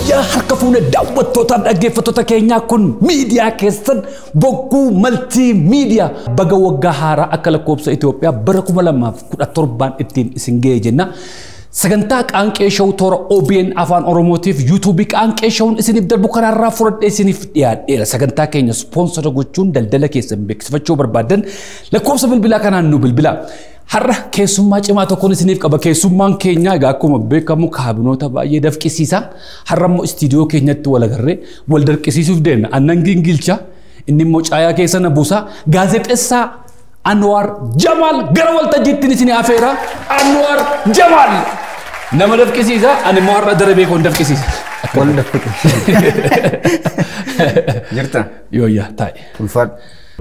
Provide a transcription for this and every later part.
Wayyaa harka fuune daawwattootaaf dhaggeeffattoota keenyaa kun miidiyaa keessan bokkuu maltii miidiyaa baga waggaa haaraa akka lakkoobsa Itoophiyaa bara kuma lamaaf kudha torbaan ittiin isin ga'e jenna. Sagantaa qaanqee shawuu toora OBN afaan Oromootiif yuutuubii qaanqee shawuun isiniif darbu karaarraa fudhadhee isiniif dhiyaadheera. Sagantaa keenya ispoonsora gochuun daldala keessan beeksifachuu barbaadan lakkoobsa bilbilaa kanaan nu bilbilaa. Har'a keessummaa cimaa tokkoon isiniif qaba. Keessummaan keenya egaa akkuma beekamu kaabinoota baay'ee dafqisiisa. Har'a immoo istiidiyoo keenyatti wal agarree wal darqisiisuuf deemna. Annan gingilcha inni immoo caayaa keessa na buusa. Gaazexeessaa Anwar Jamaal gara waltajjiitti isin afeera. Anwar Jamaal nama dafqisiisa. Ani immoo har'a darabee koon dafqisiisa. Wal dafqite. Jirta? Yooyyaa taa'e. Ulfaadha.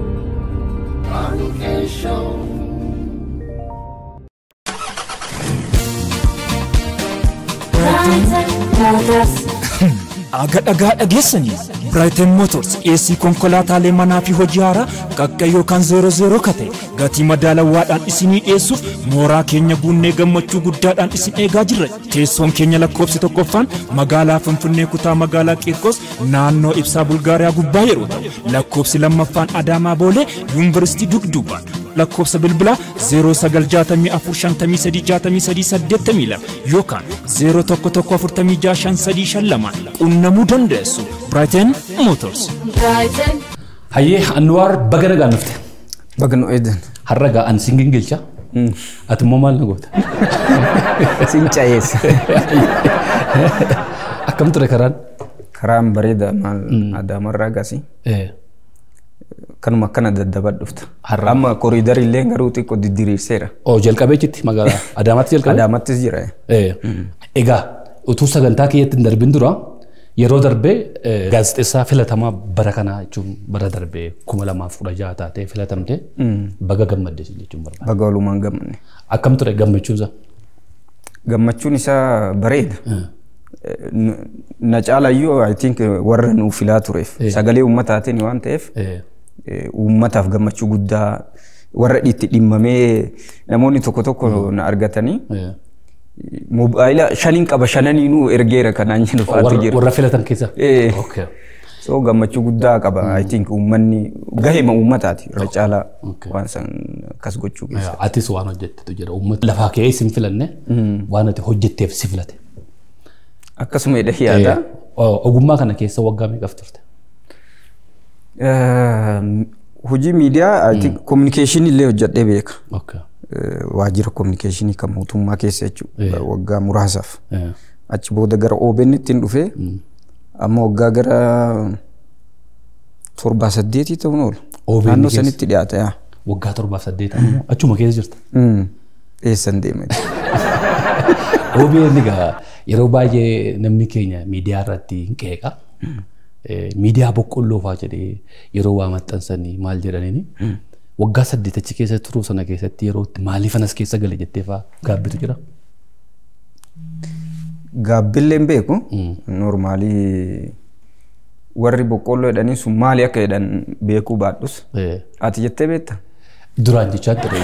Aga dhagaa dhageessanii Brighton Motors dhiyeessii konkolaataalee manaa fi hojii haaraa qaqqa yookaan zeero zeero kate gatii madaalawaadhaan isinii dhiyeessuuf mooraa keenya guunnee gammachuu guddaadhaan isin eegaa jirra. Teessoon keenya lakkoofsi tokkoffaan magaalaa Finfinnee kutaa magaalaa Qiirqos naannoo ibsaa Bulgaariyaa gubbaa yeroo ta'u lakkoofsi lammaffaan Adaamaa Boolee Yuunivarsiitii Dugduubaan lakkoofsa bilbilaa 0995536382 yookaan 0114565352 qunnamuu dandeessu. Brighton Motors. Hayyee Anwar baga nagaan dhufte. Baga nu eedan. Har'a gaa an sin gingilcha. Ati immoo maal na goota? Sin cayeessa. Akkam ture karaan? Karaan bareeda maal adaamarraa gasii. Kanuma akkana daddabaa dhufta. Har'a. Amma koriidarii illee garuu xiqqoo didiriirseera. Oo jalqabee jitti magaalaa Adaamaatti jalqabee? Adaamattis jira. Egaa utuu sagantaa kiyyatti hin darbin dura yeroo darbee gaazexeessaa filatamaa bara kanaa jechuun bara darbee kuma lamaaf kudha jaha taatee filatamte baga gammadde jechuun barbaada. Baga walumaan gammanne. Akkam ture gammachuusa? Gammachuun isaa bareeda. Na caalayyuu I think warra nuuf filaa tureef sagalee uummataatiin waan ta'eef uummataaf gammachuu guddaa warra itti dhimmamee namoonni tokko tokko na argatanii moobaayila shaniin qaba shananiinuu ergeera kanaan jedhu faatu jira. Warra filatan keessa? Eh. Okay. So gammachuu guddaa qaba. I think uummanni gahema uummataati irra caalaa waan san akkas gochuu keessa. Atis waan hojjettetu jira. Uummata lafaa ka'ee si hin filanne waan ati hojjetteef si filate. Akkasuma jedhee yaada. Ogummaa kana keessa waggaa meeqaf turte? Hojii miidiyaa I think communication illee hojjedhee beeka. Okay. Waajjira communicationii kan mootummaa keessa jechuudha. Waggaa muraasaaf. Eh. Achi booda gara OBN ittiin dhufee amma waggaa gara torbaa saddeetii ta'uun oolu. OBN Naannoo keessa? sanitti dhiyaata yaa. Waggaa torbaaf saddeet ammoo achuma keessa jirta. Mm. Eessan deeme. OBN egaa yeroo baay'ee namni keenya miidiyaa irratti hin qeeqa. Eh, Miidiyaa boqqolloo fa'aa jedhee yeroo waa maxxansanii maal jedhaniini. Waggaa saddeet achi keessa turuu sana keessatti yeroo itti maaliif anas keessa gale jettee fa'aa gaabbitu jira. Gaabbillee hin beeku. Normaalii warri boqqolloo jedhanii sun maali akka jedhan beekuu baadhus. Eh, Ati jettee beekta? Duraan jechaa ture.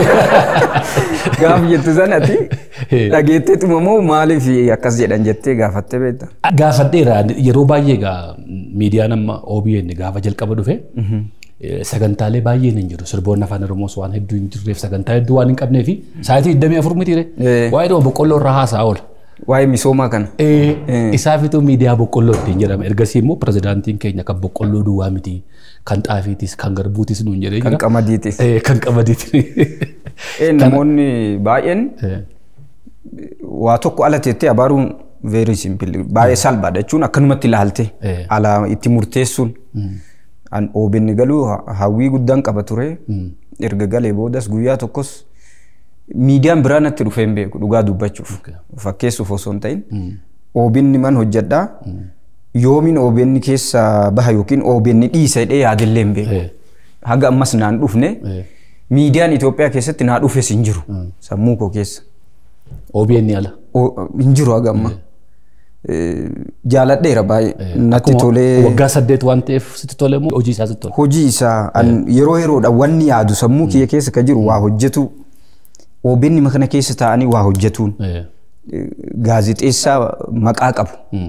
Gaaf jettu sanatti dhageetteetuma moo maaliif akkas jedhan jettee gaafattee beekta? Gaafadheera yeroo baay'ee egaa miidiyaan amma OBN gaafa jalqaba dhufe eh, sagantaalee baay'een hin jiru sirboonni afaan oromoos waan hedduu hin jirreef sagantaa hedduu waan hin qabneef sa'aatii 24 mitiire Eh. waa'ee dhuma boqqolloo irraa haasa'a oola. Waa'ee misoomaa kana. Isaafituu miidiyaa boqqolloo ittiin jedhama ergasii immoo pirezidaantiin keenya kan boqqolloo duwwaa miti kan xaafiitis kan garbuutis nuun jedhee Kan jira. qamadiitis. Eh, Kan qamadiitis. Eh, Namoonni baay'een waa tokko ala teettee abaaruun very simple baay'ee salphaadha jechuun akkanumatti ilaalte Eh. ala itti murteessuun an OBN galuu ha- hawwii guddaan qaba ture erga galee boodas guyyaa tokkos miidiyaan biraa natti dhufee hin beeku dhugaa dubbachuuf fakkeessuuf osoo hin ta'in OBN man hojjedhaa yoomin OBN keessa baha yookiin OBN dhiisa jedhee yaadillee hin beeku Eh. haga ammas naan dhufne Eh. miidiyaan Itoophiyaa keessatti naa dhufes hin jiru sammuu koo keessa. OBN ala. O- hin jiru haga amma. Eh, Jaaladheera baay'ee natti Akkuma tolee Waggaa saddeet waan ta'eef sitti tole moo hojii isaa sitti tole? hojii isaa an yeroo yeroodha wanni yaadu sammuu kiyya keessa ka jiru waa hojjetu OBN kana keessa taa'anii waa hojjetuun Eh. eh, gaazixeessaa maqaa qabu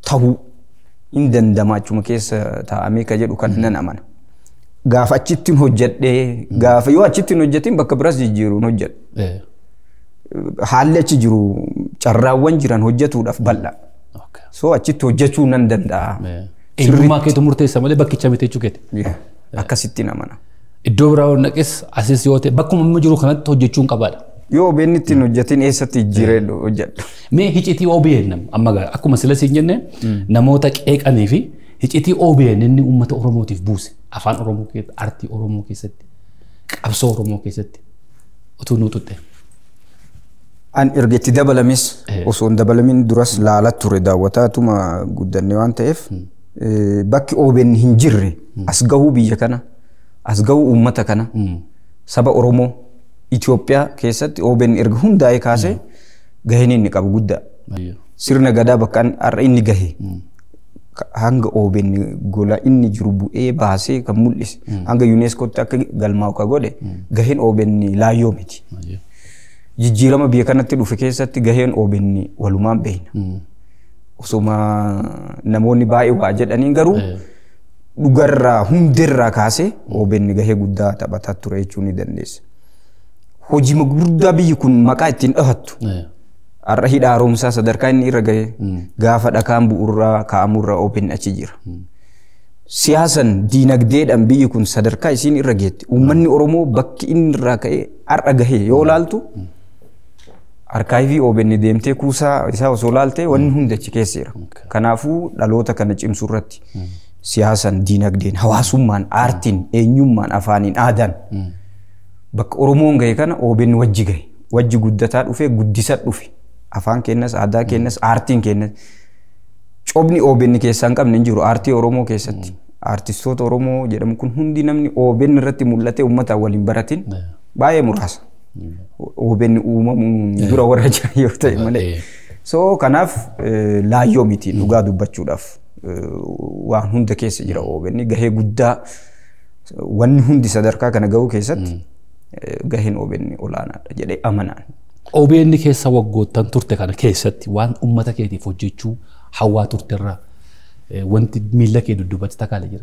tahuu hin dandama achuma keessa taa'amee ka jedhu kan nan amana. Gaafa achittiin hojjedhee gaafa yoo achittiin hojjetin bakka biras jijjiiruun hojjedha. Eh, Haalli achi jiru carraawwan jiran hojjetuudhaaf bal'aa. okay. So achitti hojjechuu nan danda'a. Eh, Eenyummaa keetu murteessa malee bakkicha miti jechuu keeti. Yeah. Akkasittiin amana. Iddoo biraa yoo naqes asis yoo ta'e bakkuma amma jiru kanatti hojjechuun qabaadha. Yoo OBN ittiin hojjetin eessatti jijjiiree hojjedha. Mee hicitii OBN amma gaa- akkuma sila siin jenne namoota qeeqanii fi hicitii OBN inni uummata Oromootiif buuse afaan Oromoo keessatti artii Oromoo keessatti qabsoo Oromoo keessatti utuu nuu tutte. An erga itti dabalames Eh. osoo hin dabalamin duras laalaa ture daawwataatuma guddanne waan ta'eef eh, bakki OBN hin jirre as gahuu biyya kana as gahuu uummata kana saba Oromoo Itoophiyaa keessatti OBN erga hundaa'ee kaasee gaheen inni qabu guddaa. Sirna gadaa bakka an- har'a inni gahe ka- hanga OBN gola inni jiru bu'ee baasee kan mul'ise hanga yuuneeskootti akka galmaa'u ka godhe gaheen OBN laayyoo miti. jijjiirama biyya kanatti dhufe keessatti gaheen OBN walumaan beekna. Osoma namoonni baay'ee waa jedhaniin garuu dhugarraa hundirraa kaasee OBN gahee guddaa taphataa ture jechuu ni dandeessa. Hojii guddaa biyyi kun maqaa ittiin dhahattu har'a hidha haaromsaa sadarkaa inni irra gahe gaafa dhakaan bu'urraa kaa'amurraa OBN achi jira. Siyaasan diinagdeedhaan biyyi kun sadarkaa isiin irra geetti. Uummanni Oromoo bakki inni irraa ka'ee har'a gahee yoo laaltu arkaayivii OBN deemtee kuusaa isaa osoo laaltee wanni hundi achi keessa jira. Kanaafuu dhaloota kana cimsuu irratti siyaasan, diinagdeen, hawaasummaan, aartiin, eenyummaan, afaaniin, aadaan bakka Oromoon gahe kana OBN wajji gahe. Wajji guddataa dhufe, guddisa dhufe. Afaan keenyas, aadaa keenyas, aartiin keenyas. Cobni OBN keessaa hin qabne hin jiru aartii Oromoo keessatti. Aartistoota Oromoo jedhamu kun hundi namni OBN irratti mul'ate uummataan waliin baratin baay'ee muraasa. OBN uumamuun dura warra jiran yoo ta'e malee. So kanaaf eh, laayyoo miti dhugaa dubbachuudhaaf eh, waan hunda keessa jira OBN gahee guddaa wanni hundi sadarkaa kana gahuu keessatti eh, gaheen OBN olaanaadha jedhee amanaan. OBN keessa waggoottan turte kana keessatti waan uummata keetiif hojjechuu hawwaa turte irraa eh, wanti miila kee dudduubatti takaalee jira.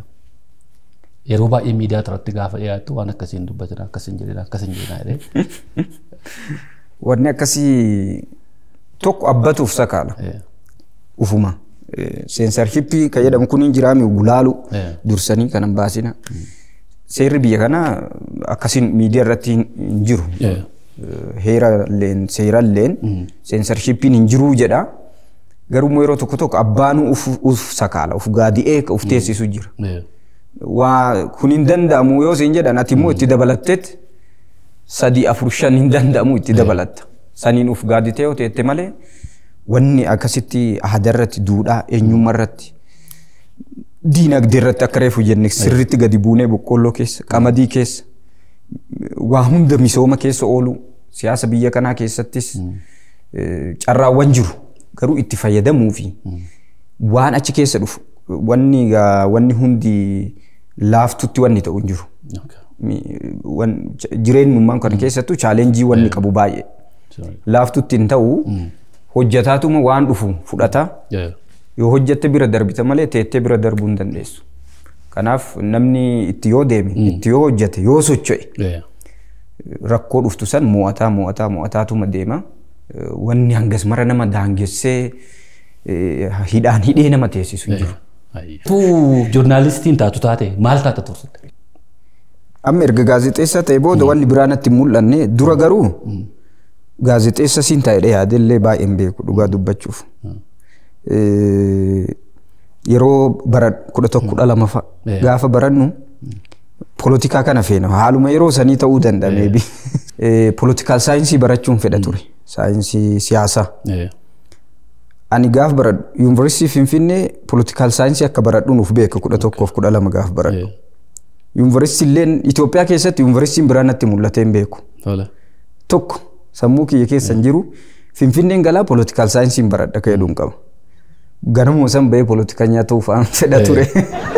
Yeroo baay'ee miidiyaa irratti gaafa dhiyaattu waan akkasiin dubbatina akkasiin jedhina akkasiin jedhina jedhee. Wanni akkasii tokko abbatuuf sakaala. Eh, ufuma. Seensarshippii kan jedhamu kun hin jiraami gulaalu Eh. dursanii kanan baasina. Seerri biyya kanaa akkasiin miidiyaa irratti hin hin jiru. eh, Heera illeen seera illeen seensarshiippiin hin jiruu jedha. Garuu immoo yeroo tokko tokko abbaanuu uf, uf sakaala uf gaadi'ee uf teessisu jira. eh, Waa kun hin danda'amu yoo siin jedhan ati immoo itti dabalatteet sadii afur shan hin danda'amu itti dabalatta. Saniin uf gaaditee yoo teette malee wanni akkasitti aadaa irratti duudhaa eenyummaa irratti diinagdee irratti akka reefu jenne sirriitti gadi buunee boqqolloo keessa qamadii keessa waa hunda misooma keessa oolu siyaasa biyya kanaa keessattis eh, carraawwan jiru garuu itti fayyadamuu fi waan achi keessa dhufu wanni gaa- wanni hundi laaftutti wanni ta'u hin jiru. okay. Mi- wan- ch- Jireenyummaan kana keessattuu chaalenjii wanni qabu baay'ee. Sorry. Laaftutti hin ta'u hojjetaatuma waan dhufu fudhata. Yeah. Yoo hojjette bira darbita malee teettee bira darbuu hin dandeessu. Kanaaf namni itti yoo deeme, itti yoo hojjete, yoo socho'e Yeah. rakkoo dhuftu san mo'ataa mo'ataa mo'ataatuma deema. Eh, Wanni hangas mara nama daangessee eh, hidhaan hidhee nama teessisu hin jiru. Tu joornaalistiin taatu taate maal taata turte? Amma erga gaazexeessaa ta'e booda wanni biraa natti hin mul'anne dura garuu gaazexeessa siin ta'edha yaadellee baay'een beeku dhugaa dubbachuuf. Eh, Yeroo bara kudha tokko kudha lama fa'a Eh. gaafa barannu polotikaa kana feena haaluma yeroo sanii ta'uu danda'a meebi. Polotikaal saayinsii barachuun fedha ture saayinsii siyaasaa. Yeah. Ani gaaf baradhu yuunivarsiitii Finfinnee polotikaal saayinsii akka baradhu nuuf beeka kudha tokkoof kudha lama gaaf baradhu. Yeah. Yuunivarsiitii illeen Itoophiyaa keessatti yuunivarsiitiin biraa natti mul'atee hin beeku. Tola. Tokko sammuu kiyya keessa hin jiru Finfinneen galaa polotikaal saayinsiin baradha ka jedhuun qaba. Ganamuma san bahee polotikanyaa ta'uuf aan fedha ture.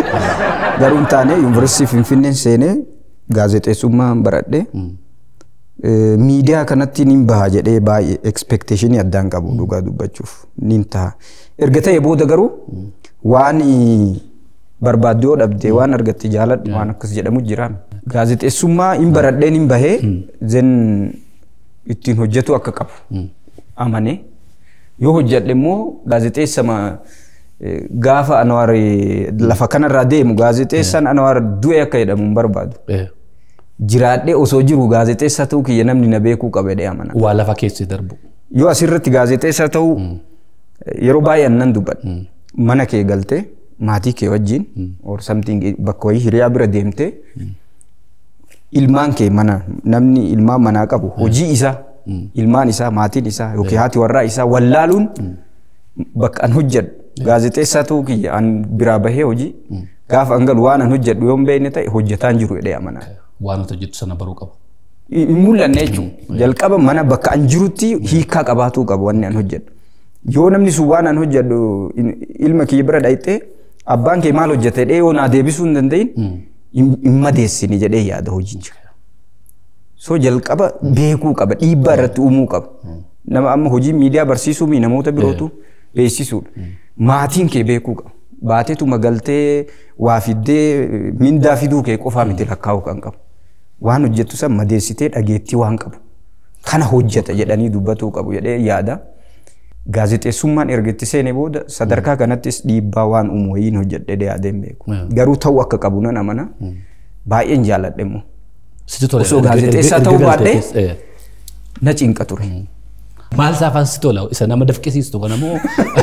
Garuu hin taane yuunivarsiitii Finfinneen seenee gaazexeessummaa baradhee Eh, miidiyaa kanatti nin baha jedhee baay'ee expectationii addaan qabu dhugaa dubbachuuf nin ta'a. Erga ta'e booda garuu waan barbaaddu yoo dhabde waan argatte jaaladhu waan akkas jedhamu jira. Gaazexeessummaa hin baradheen hin bahee zen ittiin hojjetu akka qabu amanee yoo hojjedhe immoo gaazexeessama eh, gaafa Anwaar eh, lafa kanarraa deemu gaazexeessaan Anwaar du'e akka jedhamu hin barbaadu. Eh, jiraadhee osoo jiru gaazexeessa ta'uu kiyya namni na beekuu qaba jedhee amana. Waa lafa keessi darbu. Yoo asirratti gaazexeessa ta'uu yeroo baay'een nan dubbadha. Mana kee galtee maatii kee wajjin or something bakka wayii hiriyaa bira deemtee ilmaan kee mana namni ilmaan manaa qabu hojii isaa ilmaan isaa maatiin isaa yookiin haati warraa isaa wallaaluun bakka an hojjedhu gaazexeessaa ta'uu kiyya an biraa bahee hojii gaafa an galu waan an hojjedhu yoo hin beekne ta'e hojjetaan jiru jedhee amana. Waan nuti hojjettu sana baruu qabu. hin mul'anne jechuudha. Jalqaba mana bakka an jirutti hiikaa qabaatuu qaba wanni an hojjedhu. Yoo namni sun waan an hojjedhu in- ilma kiyya bira dhayxee abbaan kee maal hojjete jedhee yoo naa deebisuu hin danda'in hin hin madeessini jedhee yaada hojicha. So jalqaba beekuu qaba dhiibbaa irratti uumuu qaba. Nama amma hojii miidiyaa barsiisuu mi namoota birootu beeksisuudha. Maatiin kee beekuu qaba. Baateetuma galtee waa fiddee mindaa fiduu kee qofaa miti lakkaa'uu kan qabu. Waan hojjettu san madeessitee dhageettii waan qabu. Kana hojjeta jedhanii dubbatuu qabu jedhee yaada. Gaazexeessummaan erga itti seene booda sadarkaa kanattis dhiibbaa waan uumu wayiin hojjedhee yaadeen beeku. Mm. Garuu ta'uu akka qabu nan amana. Baay'een jaalladhe immoo. Sitti tole. Osoo erga- gaazexeessaa erga- ta'uu erga baadhee? galtee keessa, eh. Na cinqa ture. Maal isaa afaan sitti tola? Isa nama dafqisiistu kana moo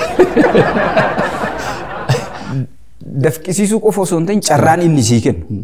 Dafqisiisuu qofa osoo hin ta'in carraan inni sii kennu.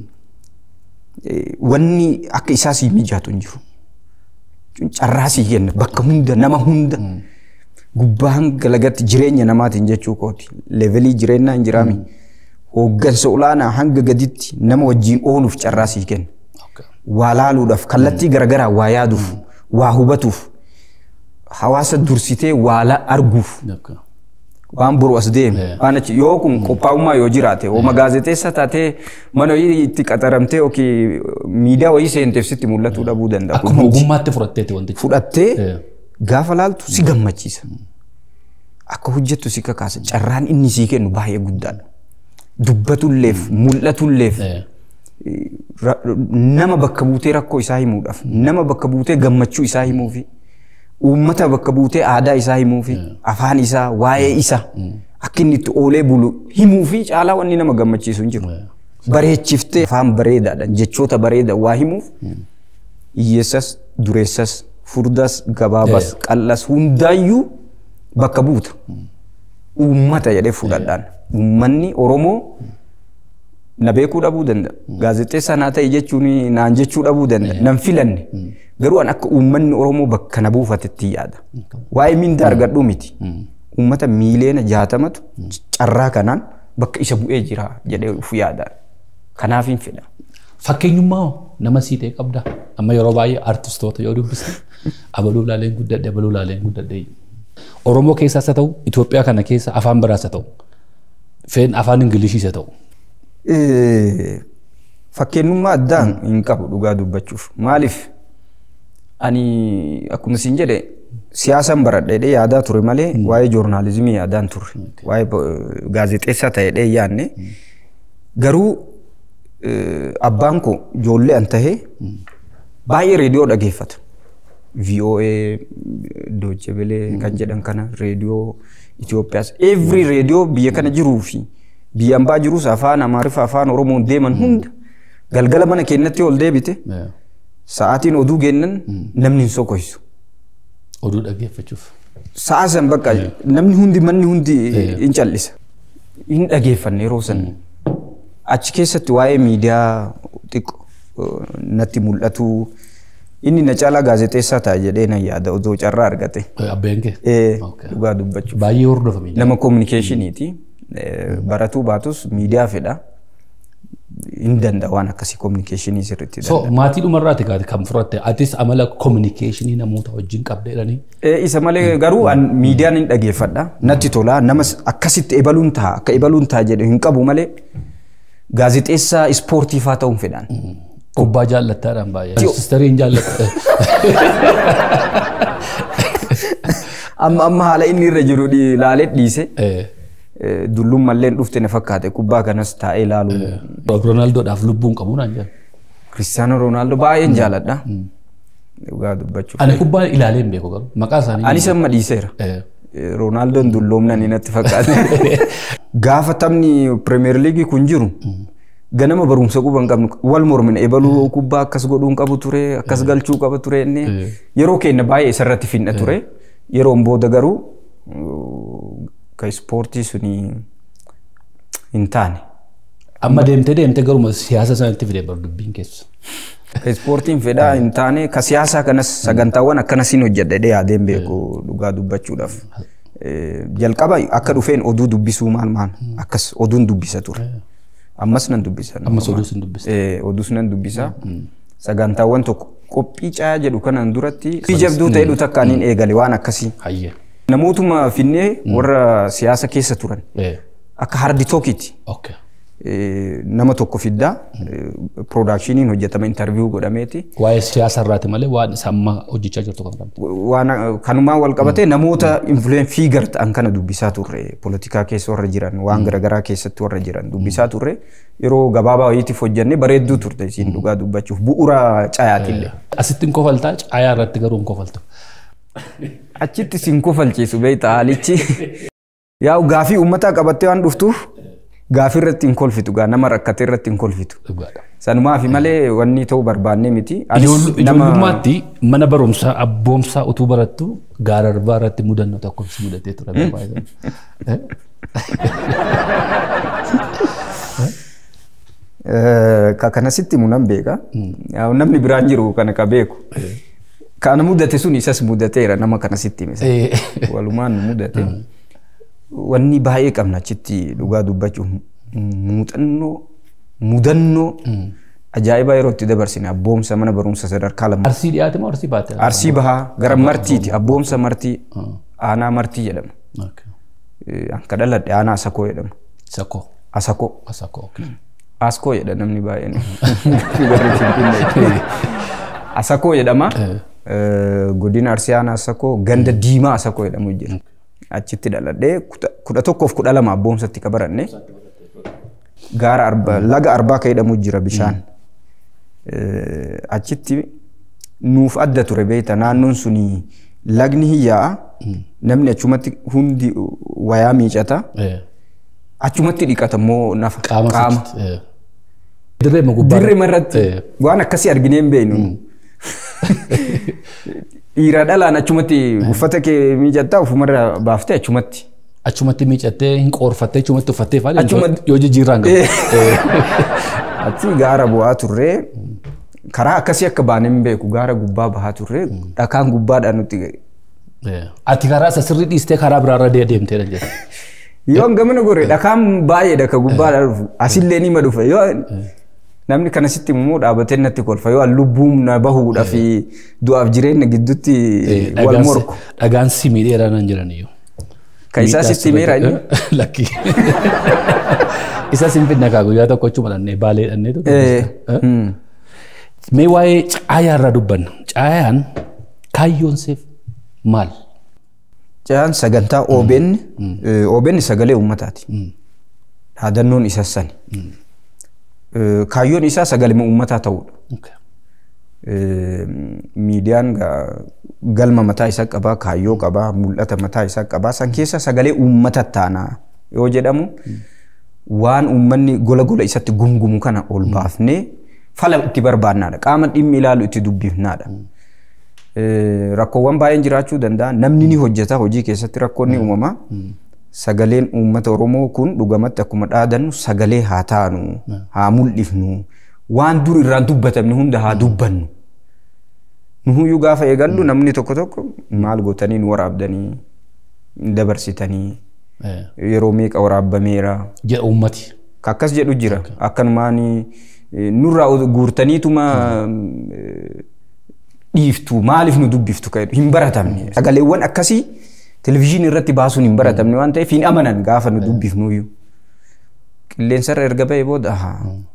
Eh, Wanni akka isaa sii mijaatu hin jiru. Carraa sii kenna bakka hunda nama hunda. Gubbaa hanga lagatti jireenya namaatiin jechuu kooti. Levelii jireenyaa hin jiraami. Hooggansa olaanaa hanga gaditti nama wajjin ooluuf carraa sii kenna. Okay. waa laaluudhaaf kallattii garaagaraa waa yaaduuf waa hubatuuf hawaasa dursitee waa la- arguuf Okay. waan boru as deeme Yeah. waan achi yoo kun qophaa'ummaa yoo jiraate hooma gaazexeessa taatee mana wayii itti qaxaramtee yookiin miidiyaa wayii seenteef sitti mul'atuu dhabuu danda'a. Kun Akkuma hundi ogummaatti fudhatteeti wantichi. fudhattee Yeah. gaafa laaltu si gammachiisa. Akka hojjettu si kakaasa carraan inni sii kennu baay'ee guddaadha. Dubbatulleef mul'atulleef Eh, ra- nama bakka buutee rakkoo isaa himuudhaaf nama bakka buutee gammachuu isaa himuufi uummata bakka buutee aadaa isaa himuufi afaan isaa waa'ee isaa akka inni itti oolee bulu himuufi caalaa wanni nama gammachiisu hin jiru. Bareechiftee afaan bareedaadhaan jechoota bareedaa waa himuuf hiyyeessas dureessas furdas gabaabas qal'as hundaayyuu bakka buuta. Uummata jedhee fudhadhaan uummanni Oromoo na beekuu dhabuu danda'a. Gaazexeessaa naa ta'e jechuun naan jechuu dhabuu danda'a. Nan filanne. Garuu an akka uummanni Oromoo bakka na buufatetti yaada. Waa'ee mindaa argadhuu miti. Uummata miiliyoona jaatamatu carraa kanaan bakka isa bu'ee jira jedhee uf yaada. Kanaaf hin fedha. Fakkeenyummaa hoo nama sii ta'e qabda. Amma yeroo baay'ee artistoota yoo dubbisan abaluu laaleen guddadhe abaluu laaleen guddadhe. Oromoo keessaas haa ta'u Itoophiyaa kana keessa afaan biraas haa ta'u feen afaan Ingiliishiis haa ta'u. Eh, Fakkeenyummaa addaan hin qabu dhugaa dubbachuuf. Maaliif ani akkuma isin jedhe siyaasan baradhee yaadaa ture malee waa'ee joornaalizimii yaadaan turre. Waa'ee bo- gaazexeessaa ta'ee yaadne. Garuu eh, abbaan koo ijoollee an tahee baay'ee reediyoo dhageeffata. VOA, Deutsche Welle kan jedhan kana reediyoo Itoophiyaas. Every reediyoo biyya kana jiruu fi biyya ambaa jirus afaan Amaariffaa afaan Oromoon deeman hunda galgala mana keenyatti ol deebite sa'aatiin oduu kennan namni hin sokoisu. Oduu dhaggeeffachuuf. Sa'a san bakka namni hundi manni hundi hin callisa. Hin dhageeffanne yeroo san. Achi keessatti waa'ee miidiyaa xiqqoo natti mul'atu inni na caalaa gaazexeessaa ta'a jedhee nan yaada odoo carraa argate. Abbeen kee. Eh, Okay. Dhugaa dubbachuuf. Baay'ee hordofame. Nama kominikeeshiniiti. Baratuu baatus miidiyaa fedha. Hin danda'a waan akkasii kominikeeshinii sirriitti So maatii dhumarraati gaati kan fudhatte atis amala kominikeeshinii namoota wajjin qabda jedhanii. Eh, Isa malee garuu an miidiyaan hin dhageeffadha. Natti tola. Nama akkasitti ebaluun ta'a akka ebaluun ta'a jedhe hin qabu malee gaazexeessaa ispoortiifaa ta'uun fedhan. Kubbaa jaallattaadhaan baay'ee. Sistariin jaallatta. Amma amma haala inni irra jiru dhi- laalee dhiise. Dullummalleen dhufte na fakkaate kubbaa kanas taa'ee ilaalu. Roonaaldodhaaf lubbuun qabu naan jedhu. Kiristaanoo Roonaaldoo baay'een jaaladha. Dhugaa dubbachuuf. Ani kubbaa ilaalee hin beeku garuu maqaa isaanii. Anis amma dhiiseera. Eh, Roonaaldoo dulloomnan natti fakkaate. Gaafa taphni Pirimeer Liigii kun jiru ganama barumsa quba hin qabnu wal mormina ebaluu kubbaa akkas godhuu hin qabu ture akkas galchuu qaba ture inni yeroo keenya baay'ee isarratti finna ture yeroon booda garuu uh, ka ispoortii suni hin taane. Amma deemtee deemtee garuma siyaasa sanatti fidee bar dubbiin keessa. Ka ispoortiin fedhaa hin taane ka siyaasaa kanas sagantaawwan akkanasiin hojjedhe yaadeen beeku dhugaa dubbachuudhaaf. Eh, Jalqaba akka dhufeen oduu dubbisuu maal maal akkas oduun dubbisa ture. Ammas nan dubbisa. Ammas oduu sin dubbisa. Eh, Oduus nan dubbisa. Sagantaawwan tokko qophii caayaa jedhu kanaan duratti fi jabduu ta'edhu takka aniin eegale waan akkasii. Hayyee. Namootuma finnee warra siyaasa keessa turan Eh, akka hardi tookiiti. okay. Eh, Nama tokko fiddaa piroodaakshiniin hojjetama intarviyuu godhameeti. Waa'ee siyaasa irraati malee waan isa amma hojjechaa jirtu kan qabdi. waan kanumaan wal qabatee namoota influeen fiigar ta'an kana dubbisaa turre poolitikaa keessa warra jiran waan garaagaraa keessatti warra jiran dubbisaa turre yeroo gabaabaa wayiitiif hojjenne bareedduu turte isiin dhugaa dubbachuuf bu'uura cayaatillee. Asitti hin kofaltaa caayaa irratti garuu hin kofaltu. Achitti siin kofalchiisu beektaa haalichi. Yaa'u gaafii uummataa qabattee waan dhuftuuf gaafii irratti hin kolfitu gaa nama rakkate irratti hin kolfitu. Dhugaadha. Sanumaaf malee wanni ta'uu barbaannee miti. Anis Ijoollu- nama- Ijoollummaatti mana barumsaa abboomsaa utuu barattu gaara arbaa irratti mudannoo tokko si mudatee ture. Eh? Eh, ka kanasitti munan beeka. Yaa'u Namni biraan jiru kana ka beeku. Kana mudate sun isas mudateera nama kanasitti hime. Eh, Walumaan nu mudate. Wanni baay'ee qabna achitti dhugaa dubbachuuf muuxannoo mudannoo ajaa'ibaa yeroo itti dabarsine abboomsa mana barumsa sadarkaa lama. Arsii dhiyaate moo arsii baate? Arsii bahaa gara martiiti abboomsa martii aanaa martii jedhama. Okay. Eh, Anka dhaladhe aanaa asakoo jedhama. Sakoo. Asakoo. Asakoo. okay. Askoo jedha namni baay'een. Warri Finfinnee. Asakoo jedhama. Eh, Godina Arsii aanaa Asakoo ganda diimaa Asakoo jedhamu jira. Achitti dhaladhee kuta- kudha tokkoof kudha lama abboomsatti ka baranne. Gaara arba laga arbaa ka jedhamu jira bishaan. Eh, Achitti nuuf adda ture beekta naannoon suni lagni hin yaa'a. Namni achumatti hundi wayaa miicata. Eh, Achumatti dhiqata immoo nafa Qaama. sitti, eh. Dirree ma gubbaa. Dirree irratti Eh, waan akkasii arginee hin beeknu. Dhiira dhalaan achumatti uffata kee miicataa ofumarra baaftee achumatti. Achumatti miicattee hin qoorfattee achumatti uffattee faali Achumatti- yoo jijjiirraan qabu. Achi gaara bu'aa turree karaa akkasii akka baane hin beeku gaara gubbaa bahaa turree dhakaan gubbaadhaan nutti ga'e. Eh, Ati karaa isa sirrii dhiistee karaa biraarra dee- deemteedha jedha. Yoo gamana gore dhakaan baay'eedha ka gubbaadhaan dhufu asillee nima dhufe yoo namni kanasitti immoo dhaabatee natti kolfa yoo lubbuun na bahuudha fi du'aaf jireenya gidduutti Eh, wal dhagaan si- morku. Dhagaan simii dheeraa nan jiran iyyuu. Ka isaa sitti meera inni. Lakkii. Isa sinfinna kaa guyyaa tokko achuma dhannee baalee dhannee tokko. Eh, hmm. Mee waa'ee caayaa irraa dubbanna. Caayaan kaayyoon seef maal? Cayaan sagantaa OBN eh, OBN sagalee uummataati. Dhaadannoon isa sani. Eh, Kaayyoon isaa sagalee uummataa ta'uudha. Okay. Eh, Miidiyaan gaa- galma mataa isaa qabaa, kaayyoo qabaa, mul'ata mataa isaa qabaa. San keessa sagalee uummata taanaa yoo jedhamu waan uummanni gola gola isatti gungumu kana ol baafnee fala itti barbaannaadha. Qaama dhimmi ilaalu itti dubbifnaadha. Eh, Rakkoowwan baay'een jiraachuu danda'a. Namni ni hojjeta hojii keessatti rakkoonni uumamaa. Sagaleen uummata Oromoo kun dhugamatti akkuma dhaadannu sagalee haa taanu, haa mul'ifnu, waan dur irraan dubbatamne hunda haa dubbannu. Nuhuyyuu gaafa eegallu namni tokko tokko maal gootanii nu waraabdanii dabarsitanii Eh, yeroo meeqa waraabbameera. Jedha uummati. Ka akkas jedhu jira. Akkanumaan eh, nurraa guurtaniituma eh, dhiiftu maaliif nu dubbiftu ka jedhu hin baratamne. Sagaleewwan akkasii televizyiinii irratti baasuun hin baratamne waan ta'eef hin amanan gaafa nu dubbifnuyyuu. Qilleensarra erga ba'e booda ahaa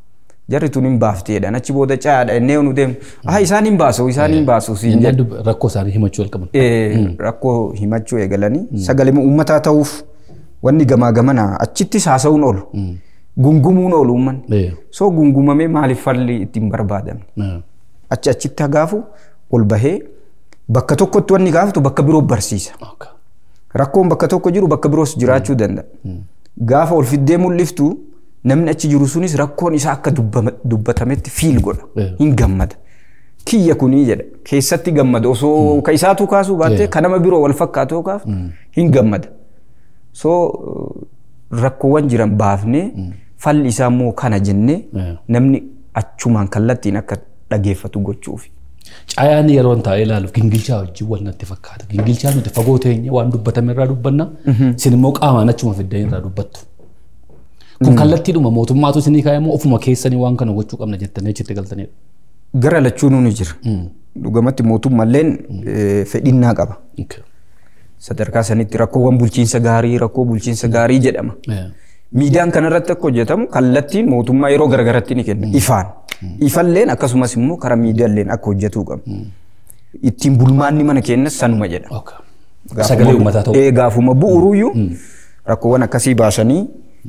Jarri tun hin baafti jedhan achi booda caadha innee nu deemu. Ah isaan hin baasu isaan hin baasu siin jedhu. Inni rakkoo isaanii himachuu jalqaban. Eh, rakkoo himachuu eegalanii sagalee uummataa ta'uuf wanni gamaa gamana achittis haasa'uun oolu. Gungumuun oolu uummanni. Eh. So gungumamee maaliif falli ittiin barbaadamne? Eh. Achi achitti hagaafu ol bahee bakka tokkotti wanni gaafatu bakka biroo barsiisa. Okay. Rakkoon bakka tokko jiru bakka biroos jiraachuu danda'a. Gaafa ol fiddee mul'iftu namni achi jiru sunis rakkoon isaa akka dubbama- dubbatametti fiil godha. Eh. Hin gammada. Kiyya kunii jedha. Keessatti gammada. Osoo ka isaatu kaasuu baattee Eh. ka nama biroo wal fakkaatu yoo kaaftu hin gammada. So rakkoowwan jiran baafnee falli isaa immoo kana jennee Eh. namni achumaan kallattiin akka dhageeffatu gochuufi. Caayaan yeroon taa'ee ilaaluuf gingilchaa wajjin wal natti fakkaata. Gingilchaa nuti fagoo teenya waan dubbatame irraa dubbanna. Isin immoo qaamaan achuma fiddanii irraa dubbattu. Kun kallattiidhuma mootummaatu isinii kaa'e immoo ofuma keessanii waan kana gochuu qabna jettanii achitti galtanidha. Gara lachuunuu ni jira. Dhugumatti mootummaalleen eh, fedhinnaa qaba. Okay. Sadarkaa sanitti rakkoowwan bulchiinsa gaarii rakkoo bulchiinsa gaarii jedhama. Eh. Miidiyaan kanarratti akka hojjetamu kallattiin mootummaa yeroo garagaratti ni kenna. Ifaan. Ifalleen akkasumas immoo karaa miidiyaalleen akka hojjetuu qaba. Ittiin bulmaanni mana keenyas sanuma jedha. Okay. Sagalee uummataa ta'u. Ee, gaafuma bu'uuruyyuu rakkoowwan akkasii baasanii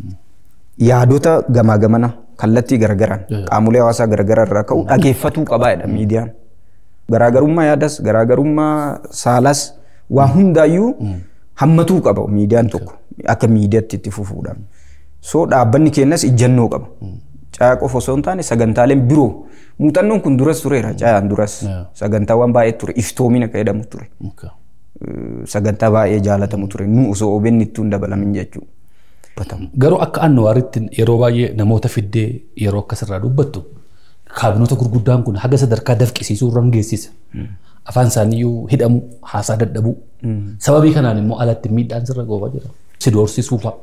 yaadota gamaa gamana kallattii garagaraan qaamolee hawaasaa garagaraa irraa ka'u dhageeffatuu qabaa jedha miidiyaan. Garaagarummaa yaadas garaagarummaa saalas waa hundaayyuu hammatuu qaba miidiyaan tokko akka miidiyaatti itti fufuudhaan. So dhaabbanni keenyas ijjannoo qaba. Caa qofa osoo hin taane sagantaaleen biroo muuxannoon kun duras tureera caayaan duras sagantaawwan baay'ee ture iftoomina akka jedhamu ture. Okay. sagantaa baay'ee jaalatamu ture nu osoo OBN itti hin dabalamin jechuudha. Garuu akka annuwaaritti yeroo baay'ee namoota fiddee yeroo akkasirraa dubbattu kaabinoota gurguddaan kun haga sadarkaa dafqisiisuu irra geessisa. Afaan isaaniiyyuu hidhamu haasaa dadhabuu. Sababii kanaan immoo alatti miidhaan sirra goobaa jira. Si doorsisuu fa'a.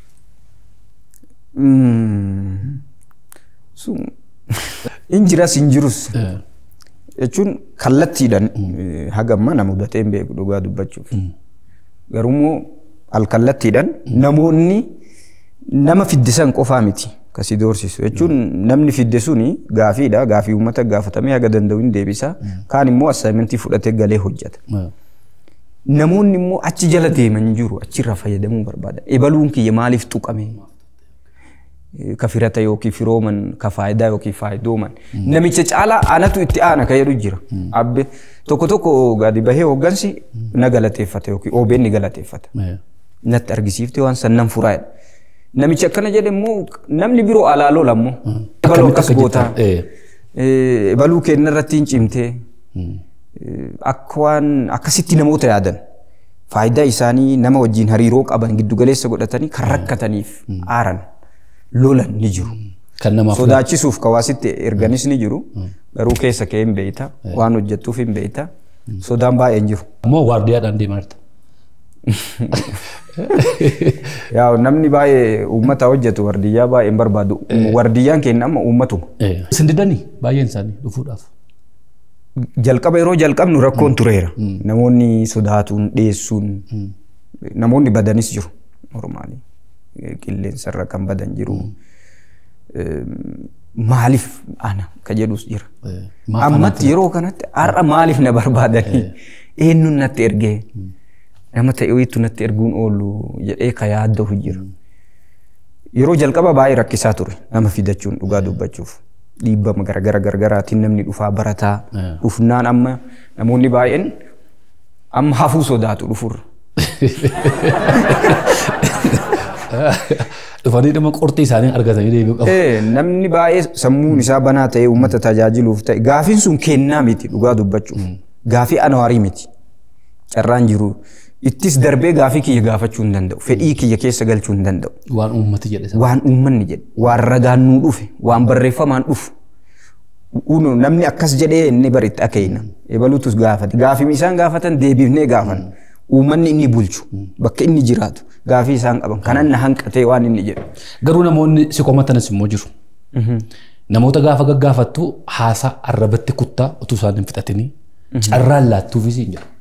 Sun hin jiras hin jirus jechuun kallattiidhaan haga amma na mudatee hin beeku dhugaa dubbachuuf. Garuummoo alkallattiidhaan namoonni nama fiddisan qofaa miti kasi doorsisu jechuun namni fidde suni gaafiidha gaafii uummata gaafatamee haga danda'u hin deebisa kaan immoo assaayimentii fudhatee galee hojjeta. Namoonni immoo achi jala deeman jiru achirra fayyadamuu barbaadan ebaluun kiyya maaliif tuqame ka firata yookiin firooman ka faayidaa yookiin faayidooman namicha caalaa anatu itti aana ka jedhu jira abbe tokko tokko gadi bahee hooggansi na galateeffata yookiin OBN ni galateeffata natti argisiifte waan sannan furaadha. Namichi akkana jedhe immoo namni biroo alaaloo lammoo ebaluu akkas gootaa ebaluu kenna irratti hin cimtee akka waan akkasitti namoota yaadan faayidaa isaanii nama wajjin hariiroo qaban giddugaleessa godhatanii kan rakkataniif aaran lolan ni jiru. Kan namaaf Sodaachisuuf kawaasitti erganis ni jiru garuu keessa kee hin beeyta waan hojjettuuf hin beeyta sodaan baay'een jiru. Ammoo waardiyaadhaan deemaa jirta. Yaa namni baay'ee uummata hojjetu wardiyyaa baay'een barbaadu. Wardiyyaan keenya amma uummatuma. Isin didanii baay'een isaanii dhufuudhaaf. Jalqaba yeroo jalqabnu rakkoon tureera. Namoonni sodaatuun dhiyeessuun namoonni badanis jiru normaali. Qilleensarra kan badan jiru. Maaliif ana ka jedhus jira. Ammatti yeroo kanatti har'a maaliif na barbaadanii eenyuun natti ergee nama ta'eetu natti erguun oolu jedhee ka yaaddahu jira. Yeroo jalqaba baay'ee rakkisaa ture nama fidachuun dhugaa dubbachuuf. Dhiibbama garagara garagaraatiin namni dhufaa barataa dhufnaan amma namoonni baay'een amma hafuu sodaatu dhufurra. Dhufanii dhimma qortii isaanii argatanii deebi'u qabu. Namni baay'ee sammuun isaa banaa ta'ee uummata tajaajiluuf ta'e gaafiin sun kennaa miti dhugaa dubbachuuf. Gaafii anawaarii miti. Carraan jiru. Ittis darbee gaafii kiyya gaafachuu hin danda'u. Fedhii kiyya keessa galchuu hin danda'u. Waan uummati jedhe sana. Waan uummanni jedhe. Waan ragaan nuu dhufe. Waan barreeffamaan dhufu. Namni akkas jedhee inni bari itti akeena. Ebaluutus gaafate. Gaafii isaan gaafatan deebifnee gaafan. Uummanni inni bulchu. Bakka inni jiraatu. Gaafii isaan qaban. Kanan na hanqatee waan inni jedhu. Garuu namoonni si komatanis immoo jiru. Namoota gaafa gaggaafattu haasaa arrabatti kuttaa utuu isaan hin fixatanii carraan laattuufis hin jiru.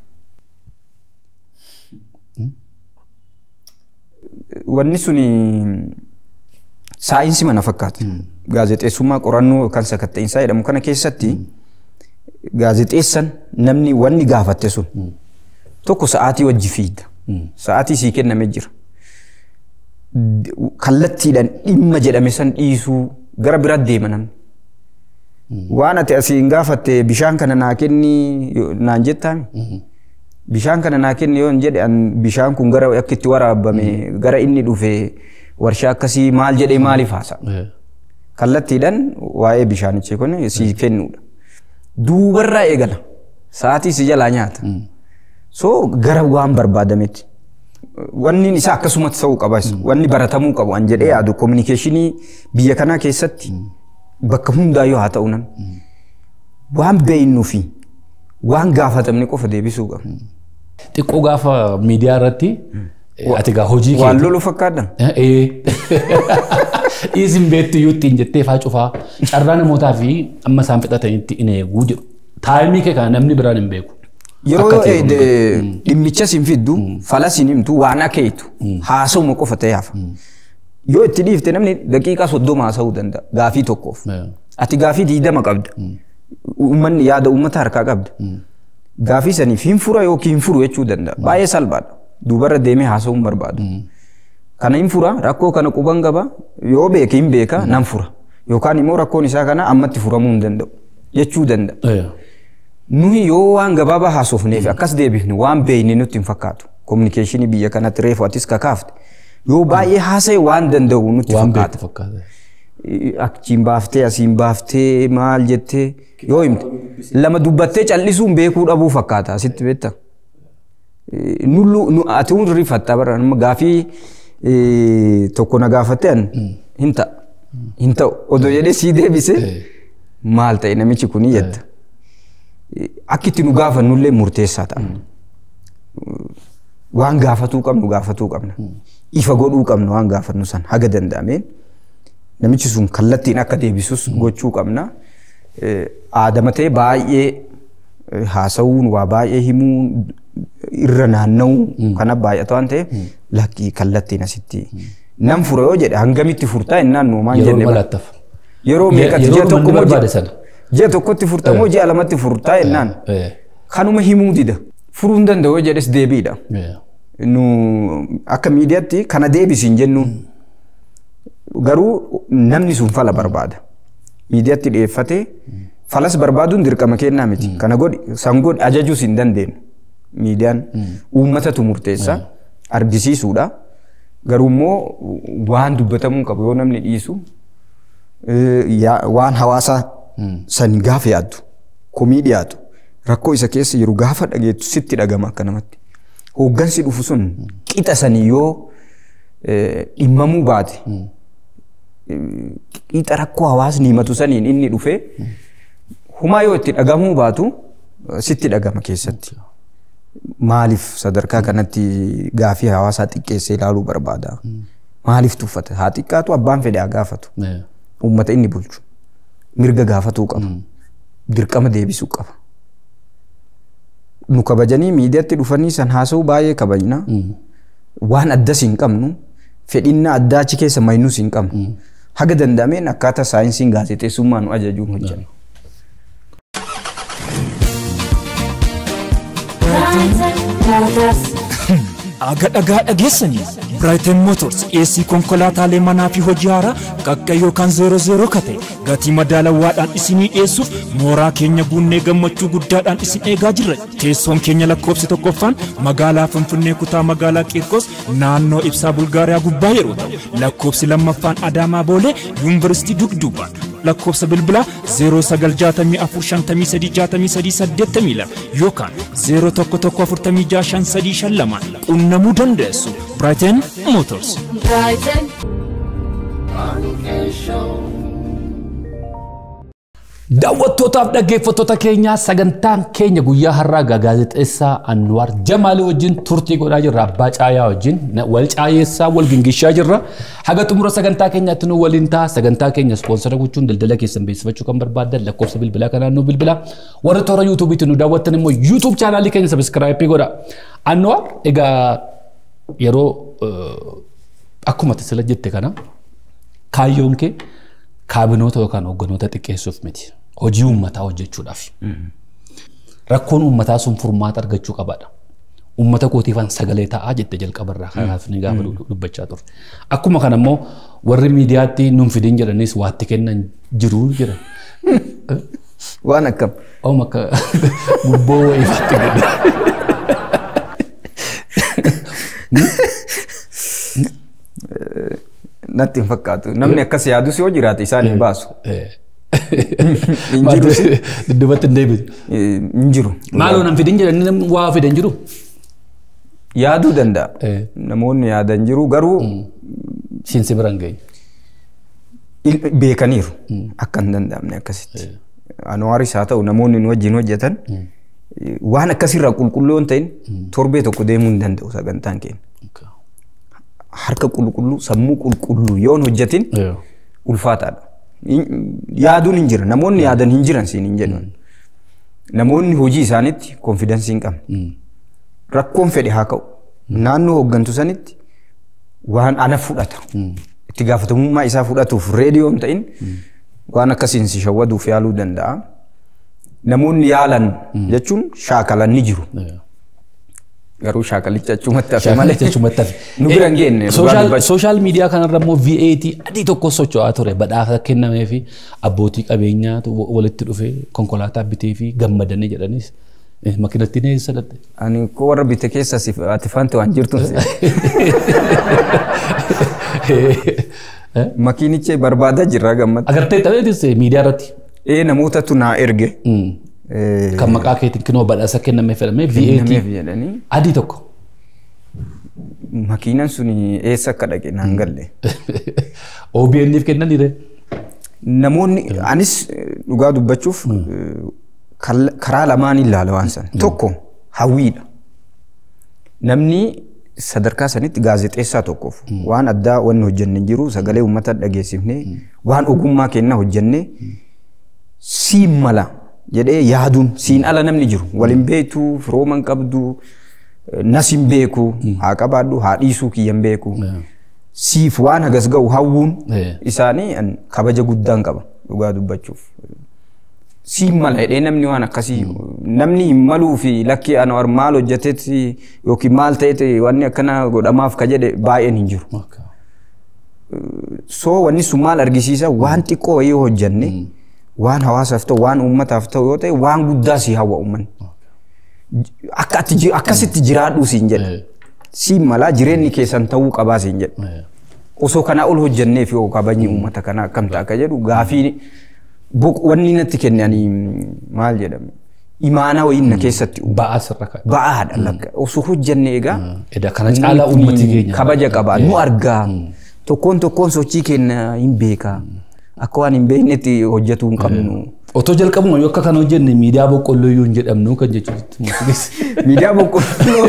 wanni suni saayinsii mana fakkaata. Gaazexeessummaa qorannoo kan sakatta'insaa jedhamu kana keessatti gaazexeessan namni wanni gaafatte sun tokko sa'aatii wajji fiigda. Sa'aatii sii kenname jira. Kallattiidhaan dhimma jedhame san dhiisuu gara biraatti deema namni. Waan ati asiin gaafatte bishaan kana naa kenni naan jettaami. Bishaan kana naa kenni yoo hin jedhe bishaan kun gara akka itti waraabame gara inni dhufe warshaa akkasii maal jedhee maaliif haasa'a. Kallattiidhaan waa'ee bishaanichi kun sii kennuudha. Duubarraa eegala. Sa'aatii si jalaa nyaata. So gara waan barbaadametti. Wanni isaa akkasumatti ta'uu qaba. Wanni baratamuu qabu an jedhee yaadu kominikeeshinii biyya kanaa keessatti bakka hundaayyuu haa ta'u namni. Waan beeynuu fi waan gaafatamne qofa deebisuu qaba. Xiqqoo gaafa miidiyaa irratti ati gaa hojii Waan lolu fakkaadha. Dhiisin beektu iyyuu ittiin jettee faa cufaa carraa namootaa fi amma isaan fixatanitti in eeguu jedhu. Taayimii kee kana namni biraan hin beeku. Yeroo dhimmicha siin fiddu fala siin himtu waan akka hiitu haasa'uma qofa ta'e hafa. Yoo itti dhiifte namni daqiiqaa soddoma haasa'uu danda'a gaafii tokkoof. Ati gaafii diidama qabda. Uummanni yaada uummata harkaa qabda. Gaafii saniif hin fura yookiin hin furu jechuu danda'a. Baay'ee salphaadha. Duubarra deemee haasa'uun barbaadu. Kana hin fura rakkoo kana quban qaba yoo beeke hin beeka nan fura. Yookaan immoo rakkoon isaa kana ammatti furamuu hin danda'u jechuu danda'a. Nuyi yoo waan gabaabaa haasofneef akkas deebifne waan beeyne nutti hin fakkaatu. Kominikeeshinii biyya kanatti reefu atis kakaafte. Yoo baay'ee haasa'e waan danda'u nutti fakkaata. Achiin baaftee asiin baaftee maal jettee yoo himte lama dubbattee callisuun beekuu dhabuu fakkaata asitti beekta. Nullu ati hundi rifatta bara gaafii tokko na gaafatte an hin ta'a. Hin ta'u odoo jedhee sii deebise maal ta'e namichi kuni jetta. Akka itti nu gaafannullee murteessaa ta'a. Waan gaafatuu qabnu gaafatuu qabna. Ifa godhuu qabna waan gaafannu san haga danda'ameen. Namichi sun kallattiin akka deebisus gochuu qabna. Aadama ta'e baay'ee haasa'uun waa baay'ee himuun irra naanna'uu kana baay'ata waan ta'eef lakkii kallattiin asitti. Nam fura yoo jedhe hangamitti furtaa innaan nuumaan jenne. Yeroo meeqatti ji'a tokko moo ji'a tokkotti furtaa moo ji'a lamatti furtaa innaan. Kanuma himuu dida. Furuu hin danda'u yoo jedhes deebiidha. Nu akka miidiyaatti kana deebisiin jennuun. Garuu namni sun fala barbaada. Miidiyaatti dhiyeeffatee falas barbaaduun dirqama kennaa miti. Kana godhi san godhi ajajuus hin dandeenyu. Miidiyaan uummatatu murteessa argisiisuudha. Garuu immoo waan dubbatamuu qabu yoo namni dhiisu waan hawaasaa san gaafa yaaddu komii dhiyaatu rakkoo isa keessa jiru gaafa dhageettu sitti dhagama akka namatti. Hooggansi dhufu sun qixa sanii yoo dhimmamuu baate qixa rakkoo hawaasni himatu saniin inni dhufe humaa yoo itti dhagamuu baatu sitti dhagama keessatti. Maaliif sadarkaa kanatti gaafii hawaasaa xiqqeessee ilaaluu barbaada? Maaliif tuffata? Haa xiqqaatu abbaan fedhe haa gaafatu. Uummata inni bulchu. Mirga gaafatuu qaba. Dirqama deebisuu qaba. Nu kabajanii miidiyaatti dhufanii san haasa'uu baay'ee kabajna. Waan addas hin qabnu. Fedhinna addaa achi keessa maynus hin qabnu. Haga danda'ameen akkaataa saayinsiin gaazexeessummaa nu ajajuun hojjenna. Aga dhagaa dhageessanii Brighton Motors dhiyeessii konkolaataalee manaa fi hojii haaraa qaqqa yookaan zeero zeero kate gatii madaalawaadhaan isinii dhiyeessuuf mooraa keenya guunnee gammachuu guddaadhaan isin eegaa jirra. Teessoon keenya lakkoofsi tokkoffaan magaalaa Finfinnee kutaa magaalaa Qiirqos naannoo ibsaa Bulgaariyaa gubbaa yeroo ta'u lakkoofsi lammaffaan Adaamaa Boolee Yuunivarsiitii Dugduubaan lakkoofsa bilbilaa 0964536382 yookaan 0114565352 qunnamuu dandeessu. Brighton Motors. Brighton. Daawwattootaaf dhaggeeffattoota keenyaa sagantaan keenya guyyaa har'aa gaazexeessaa Anwaar Jamaalii wajjin turtii godhaa jirra. Abbaa Caayaa wajjin wal caayeessaa wal gingishaa jirra. Haga xumura sagantaa keenyaatti nu waliin ta'a. Sagantaa keenya ispoonsara gochuun daldala keessan beeksifachuu kan barbaadan lakkoofsa bilbilaa kanaan nu bilbilaa. Warri toora yuutuubiitti nu daawwattan immoo yuutuub chaanaalii keenya sabiskiraayipii godha. Anwaar egaa yeroo akkuma sila jette kana kaayyoon kee kaabinoota yookaan hogganoota xiqqeessuuf miti. Hojii uummataa hojjechuudhaaf. Rakkoon uummataa sun furmaata argachuu qabaadha. Uummata kootiifan sagalee ta'aa jette jalqabarraa kanaaf ni gaafa dubbachaa ture. Akkuma kana immoo warri miidiyaatti nuun fidin jedhanis waatti kennan jiru jedhan. Waan akkam. Oom akka gubboo wayiifaatti gadda. Natti hin fakkaatu. Namni akkas yaadus yoo jiraate isaan hin baasu. Hin jiru. Duddubatti hin deebitu. Hin jiru. Maaloo nan fidin jedhanii namni waa fidan jiru. Yaaduu danda'a. Namoonni yaadan jiru garuu Siinsi biraan geenye. il- beekaniiru akka hin danda'amne akkasitti. Anwaaris haa ta'u namoonni nu wajjin hojjetan waan akkasirraa qulqulluu hin ta'in torbee tokko deemuu hin danda'u sagantaan keenya. Harka qulqulluu sammuu qulqulluu yoo hin hojjetin ulfaataadha. Hin- Yaaduun hin jira namoonni yaadan hin jiran siin hin jedhu. Namoonni hojii isaaniitti konfidensii hin qabne. Rakkoon fedhe haa ka'u. Naannoo hooggantu sanitti waan ana fudhata. Itti gaafatamummaa isaa fudhatuuf reediyoo hin ta'in waan akkasiin si shawwaduuf yaaluu danda'a. Namoonni yaalan jechuun shaakalan ni jiru. Garuu shaakalicha achumatti hafe malee Jechumatti hafe. nu bira hin geenye. dhugaa dubbachuu. Sooshaal miidiyaa kanarra immoo VAT adii tokko socho'aa ture badhaasa kennamee fi abbootii qabeenyaatu walitti dhufee konkolaataa bitee fi gammadanii jedhanis eh, makiinatti ni eessa dhatte. Ani koo warra bite keessa si ati fante waan jirtuun si. Makiinicha barbaadaa jirra gammada. Agartee tapheetis miidiyaa irratti Ee namootatu naa erge. mm, Eh, kan maqaa keetiin kinoo badhaasa kennamee fedhamee nameef VAT jedhanii adii tokko. makiinan suni eessa akka dhaqe naan galle. OBN'if kennaniire. Namoonni anis eh, dhugaa dubbachuuf eh, kal- karaa lamaan ilaala waan san. Tokko hawwiidha. Namni sadarkaa sanitti gaazexeessaa tokkoof waan addaa wanni hojjenne hin jiru sagalee uummata dhageessifnee waan ogummaa kennaa hojjennee siin mala jedhee yaaduun siin ala namni jiru waliin beektu firooma hin qabdu eh, nas hin beeku haa qabaadhu haa dhiisuu kiyya hin beeku siif waan hagas ga'u hawwuun Eh. isaanii an kabaja guddaan qaba dhugaa dubbachuuf. Siin mala jedhee namni waan akkasii namni hin maluu fi lakkii anwar maal hojjetetti yookiin maal ta'etti wanni akkana godhamaaf ka jedhe baay'een hin jiru. So wanni sun maal argisiisa waan xiqqoo yoo hojjenne waan hawaasaaf ta'u waan uummataaf ta'u yoo ta'e waan guddaa si hawwa uummanni. Akka ati ji- akkasitti jiraadhuu siin jedha. Siin malaa jireenyi keessan ta'uu qabaa siin jedha. osoo kanaa ol hojjenneef yoo kabajni uummata kanaa akkam ta'a akka jedhu gaafii boq- wanni natti kenne ani maal jedhame imaanaa wayiin na keessatti uume. Ba'aa sirra kaa'e. ba'aadha lakka osoo hojjenne egaa Eda kana caalaa uummati keenya. kabaja qaba nu argaa tokkoon tokkoon sochii keenya hin beeka akka waan hin beeknetti hojjetuu hin qabnu. Otoo jalqabuma yoo akka kana hojjenne miidiyaa boqqolloo iyyuu hin jedhamnu kan jechuutti. Miidiyaa boqqolloo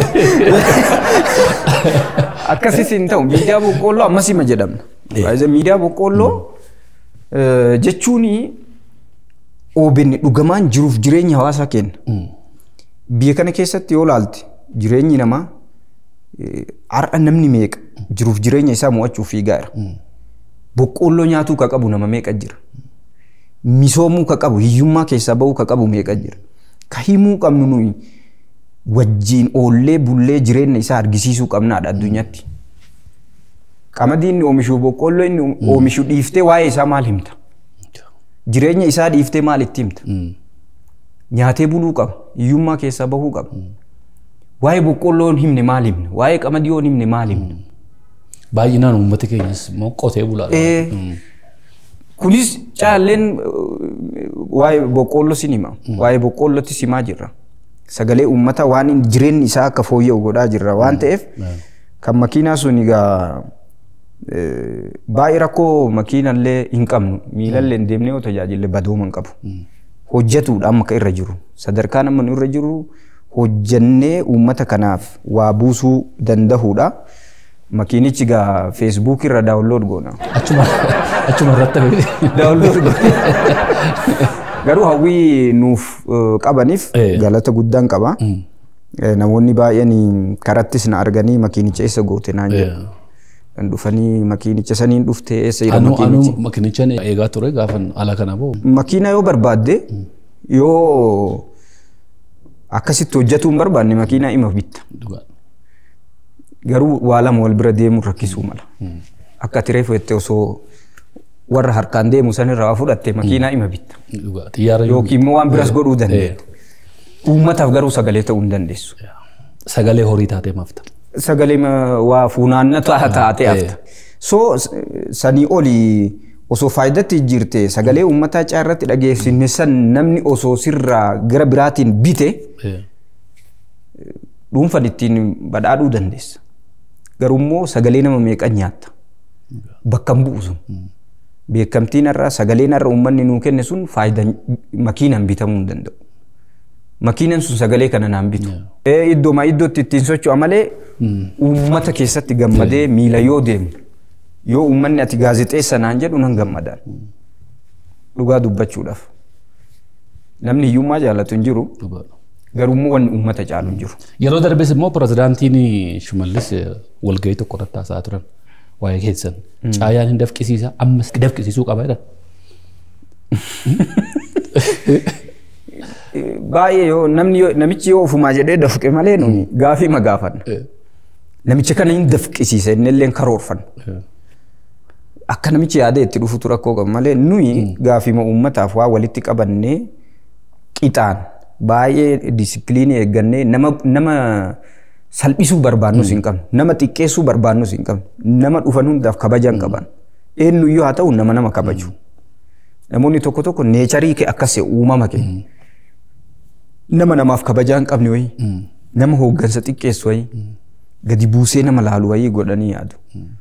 akkasis hin ta'u miidiyaa boqqolloo ammas hima jedhamna. Baay'ee Miidiyaa boqqolloo eh, jechuun OBN dhugamaan jiruuf jireenya hawaasaa kenna. Biyya kana keessatti yoo ilaalte jireenyi namaa eh, har'a namni meeqa jiruuf jireenya isaa mo'achuuf fiigaa jira. Boqqolloo nyaatuu ka qabu nama meeqa jira. Misoomuu ka qabu hiyyummaa keessaa bahuu ka qabu meeqa jira. Ka himuu qabnu nuyi wajjiin oollee bullee jireenya isaa argisiisuu qabnaadha addunyaatti. Qamadii inni oomishu boqqolloo inni oomishu dhiiftee waa'ee isaa maal himta? Jireenya isaa dhiiftee maal itti himta? Nyaatee buluu qaba. Hiyyummaa keessaa bahuu qaba. Waa'ee boqqolloo hin himne maal himna? Waa'ee qamadii yoo hin himne maal himna? Baay'inaan uummati keenyas immoo qotee bulaa. Eh, Kunis caalleen eh, waa'ee boqqolloo sin hima. Waa'ee boqqollootti simaa jirra. Sagalee uummata waan hin- jireenyi isaa akka fooyya'u godhaa jirra waan ta'eef kan makiinaa sun egaa eh, baay'ee rakkoo makiinallee hin qabnu miilallee hin deemnee yoo tajaajille badooma hin qabu. Hojjetuudha amma akka irra jiru. Sadarkaan amma nu irra jiru hojjennee uummata kanaaf waa buusuu dandahuudha. Makiinichi egaa feesbuuk irra daawunlood goona. Achuma achuma irratti hafe. Daawunlood goona. Garuu hawwii nuuf eh, qabaniif Eh. galata guddaan qaba. Eh, Namoonni baay'een karattis na arganii makiinicha eessa goote naan jedhu. kan dhufanii makiinicha saniin dhuftee eessa jira Anu makiinichi. anu makinichaan eegaa ture gaafan ala kana ba'u. Makiina yoo barbaadde yoo akkasitti hojjetuu hin barbaanne makiinaa ima bitta. Dhugaa. Garuu waa lama wal bira deemuu rakkisuu mala. Akka ati reefu jettee osoo warra harkaan deemu sanirraa waa fudhatte makiinaa ima bitta. Dhugaa. Xiyyaara yoo Yookiin immoo waan biras godhuu dandeettu. Uummataaf garuu sagalee ta'uu hin dandeessu. sagalee horii taatee mafta. Sagalee ma- waa fuunaanna ta'a taatee hafta. So s- sanii olii osoo faayidatti jirte sagalee uummataa caarratti dhageessine san namni osoo sirraa gara biraatiin bite dhuunfan ittiin badhaadhuu dandeessa. Garuu immoo sagalee nama meeqan nyaatta. Bakka hin bu'u sun. Beekamtiin irraa sagaleen irra uummanni nuu kenne sun faayidaan makiinaan bitamuu hin danda'u. Makiinaan sun sagalee kana naan bitu. Ee iddooma iddootti ittiin socho'a malee uummata keessatti gammadee miila yoo deemu yoo uummanni ati gaazexeessa naan jedhu nan gammadaan. Dhugaa dubbachuudhaaf. Namni hiyyummaa jaallatu hin jiru. Dhugaa. Garuu immoo wanni uummata caalu hin jiru. Yeroo darbes immoo pirezidaantiin Shimallis eh, walgahii tokko irratti haasa'aa turan waa'ee keessan. Caayaan hin dafqisiisa ammas dafqisiisuu qaba jedhan. Baay'ee yoo namni yoo- namichi yoo ofumaa jedhee dafqe malee nuni gaafii ma gaafanna. Namicha kana hin dafqisiisa inni illee karoorfanna. Akka namichi yaadee itti dhufutu rakkoo qaba malee nuyi gaafii uummataaf waa walitti qabannee qixaan baay'ee disipiliinii eeggannee nama nama salphisuu barbaannus hin qabnu nama xiqqeessuu barbaannus hin qabnu nama dhufan hundaaf kabaja hin qaban eenyuyyuu haa ta'u nama nama kabaju namoonni tokko tokko neecharii kee akkas uumama kee nama namaaf kabajaa hin qabne wayii nama hooggansa xiqqeessu wayii gadi buusee nama laalu wayii godhanii yaadu.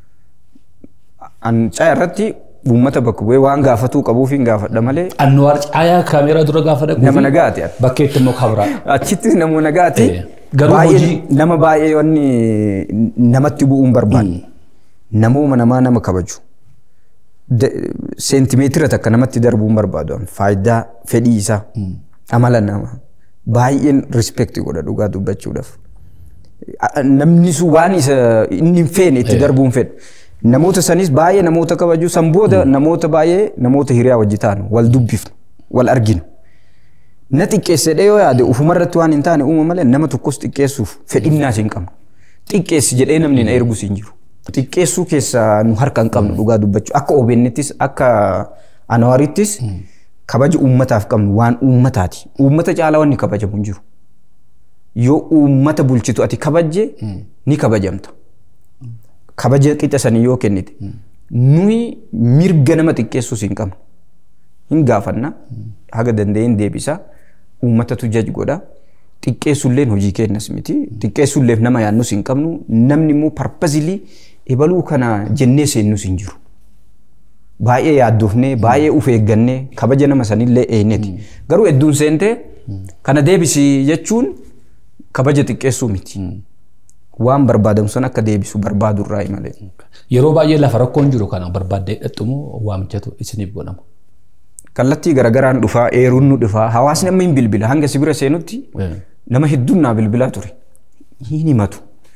Ancaa irratti uummata bakka bu'ee waan gaafatuu qabuuf hin gaafadha malee Annuwaar caayaa kaameeraa dura gaafa dhaquu nama nagaati. bakkeetti immoo kabraa. Achitti nama nagaati. Eh, garuu Baay'ee- hojii- nama baay'ee wanni namatti bu'uun barbaadu. Namooma namaa nama kabaju. Da- Seentimeetira takka namatti darbuun barbaadu. Faayidaa fedhii isaa amala nama baay'een rispeekti godha dhugaa dubbachuudhaaf. A- Namni sun waan isa inni hin feene itti darbuun fedha. Namoota sanis baay'ee namoota kabaju san booda namoota baay'ee namoota hiriyaa wajji taanu wal dubbifnu wal arginu. Na xiqqeessedhe yoo yaade ufumarratti waan hin taane uuma malee nama tokkos xiqqeessuuf fedhinnaas hin qabnu. Xiqqeessi jedhee namni na ergus hin jiru. Xiqqeessuu keessaa nu harka hin qabnu dhugaa dubbachuu. Akka OBN'ttis akka Anawaarittis kabaja uummataaf qabnu waan uummataati. Uummata caalaa wanni kabajamu hin jiru. Yoo uummata bulchitu ati kabajje ni kabajamta. Kabaja qixa sanii yoo kennite. Nuyi mirga nama xiqqeessuus hin qabnu. hin gaafanna haga danda'een deebisa uummatatu jaj godha xiqqeessulleen hojii kennas miti xiqqeessulleef nama yaannus hin qabnu namni immoo parpazilii ebaluu kana jennee seennus hin jiru. Baay'ee yaaddoofnee baay'ee uf eeggannee kabaja nama sanillee eenyeti garuu hedduun seentee kana deebisi jechuun kabaja xiqqeessuu miti. Waan barbaadamu san akka deebisu barbaadurraa malee. Yeroo baay'ee lafa rakkoon jiru kana barbaaddee hidhattumoo waamichatu isiniif godhama. kallattii garagaraan dhufaa eeruun nu dhufaa hawaasni amma hin bilbila hanga si bira seenutti nama hedduun naa bilbilaa ture hin himatu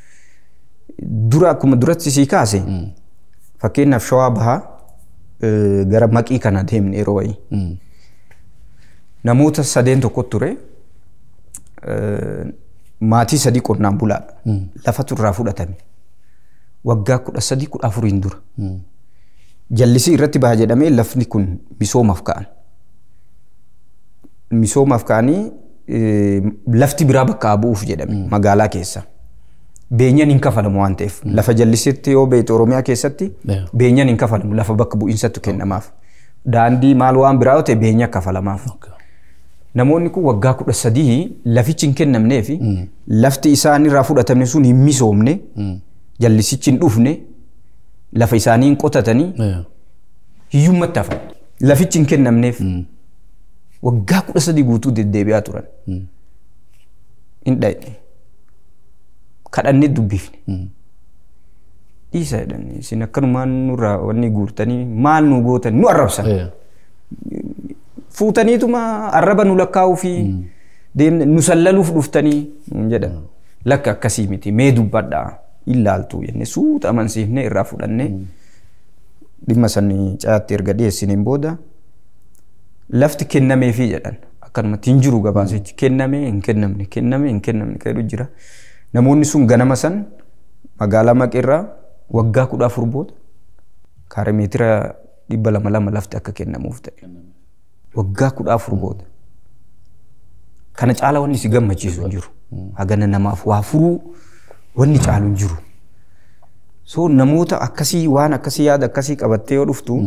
dura akkuma duratti sii kaase fakkeenyaaf shawaa bahaa eh, gara maqii kana deemne yeroo wayii namoota sadeen tokko ture eh, maatii sadii qonnaan bulaadha lafatu irraa fudhatame waggaa kudha sadii kudha afuriin dura jallisii irratti baha jedhamee lafni kun misoomaaf ka'an. Misoomaaf ka'anii eh, lafti biraa bakka haa bu'uuf jedhame magaalaa keessa. Beenyaan hin kafalamu waan ta'eef lafa jallisiitti yoo beekte Oromiyaa keessatti Yeah. beenyaan hin kafalamu lafa bakka bu'iinsatti kennamaaf. Daandii maal waan biraa yoo ta'e beenya kafalamaaf. Namoonni kun waggaa kudha sadii lafichi hin kennamneefi lafti isaan irraa fudhatamne sun hin misoomne jallisichi hin dhufne lafa isaanii hin qotatanii hiyyummatti hafan. Lafichi hin kennamneef waggaa kudha sadii guutuu deddeebi'aa turan. Hin dhayne. Kadhannee dubbifne. Dhiisa jedhanii isin akkanumaan nurraa wanni guurtanii maal nu gootan nu arrabsan. Fuutaniituma arraba nu lakkaa'uu fi deemne nu sallaluuf dhuftanii nuun jedhan. Lakka akkasii miti mee dubbadhaa ilaaltu jennee suuta amansiifnee irraa fudhannee dhimma sanii cayaatti erga dhiyeessiniin booda lafti kennameefii jedhan akkanumatti hin jiru gabaasichi kennamee hin kennamne kennamee hin kennamne kan jedhu jira. Namoonni sun ganama san magaalaa maqeerraa waggaa kudha afur booda kaaree meetira dhibba lama lama lafti akka kennamuuf ta'e. Waggaa kudha afur booda. Kana caala wanni si gammachiisu hin jiru. Hagana namaaf waa furuu wanni caalu hin jiru. So namoota akkasii waan akkasii yaada akkasii qabattee yoo dhuftu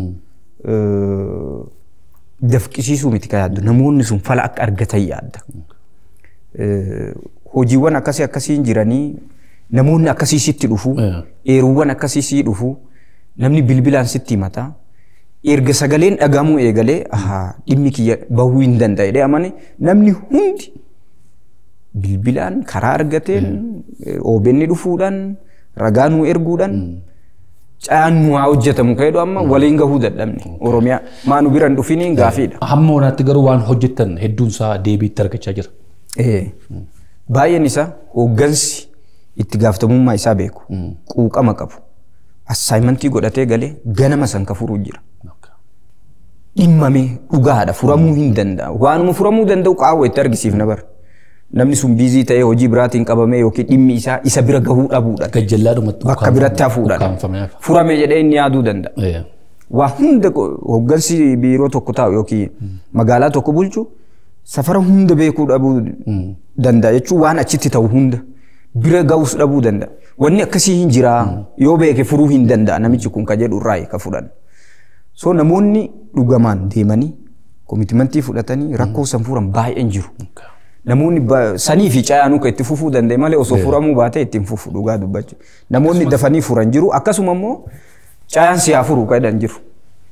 dafqisiisuu miti kan yaaddu namoonni sun fala akka argatan yaadda. Hojiiwwan akkasii akkasiin jiranii namoonni akkasii sitti dhufu eeruuwwan akkasii sii dhufu namni bilbilaan sitti himata. Erga sagaleen dhagamuu eegalee dhimmi kiyya bahuu hin danda'e jedhee amane namni hundi bilbilaan karaa argateen OBN dhufuudhaan ragaa nuu erguudhaan cayaan nu haa hojjetamu kan jedhu amma waliin gahuu dadhabne Oromiyaa maa nu biran dhufiniin gaafiidha. Hamma wanaatti garuu waan hojjetan hedduun isaa deebiitti argachaa jira. Baay'een isaa hooggansi itti gaafatamummaa isaa beeku quuqama qabu assaayimentii godhatee galee ganama san ka furuu jira. Dhimmamee dhugaadha furamuu hin danda'a waanuma furamuu danda'u qaawwa itti argisiifna bara. namni sun biizii ta'ee hojii biraatiin qabamee yookiin dhimmi isaa isa bira gahuu dhabuudhaan Gajjallaadhumatti bakka biratti hafuudhaan furame jedhee inni yaaduu danda'a. Waa hunda hooggansi biiroo tokko taa'u yookiin magaalaa tokko bulchu safara hunda beekuu dhabuu danda'a jechuun waan achitti ta'u hunda bira gahus dhabuu danda'a. Wanni akkasii hin jiraa yoo beeke furuu hin danda'a namichi kun ka jedhu irraa ka fudhan. So namoonni dhugamaan deemanii koomitimentii fudhatanii rakkoo san furan baay'een jiru. Namoonni sanii fi cayaanuu kan itti fufuu danda'e malee osoo furamuu baatee ittiin fufu dhugaa dubbachuu. Namoonni dafanii furan jiru akkasuma immoo cayaan si haa furu kan jedhan jiru.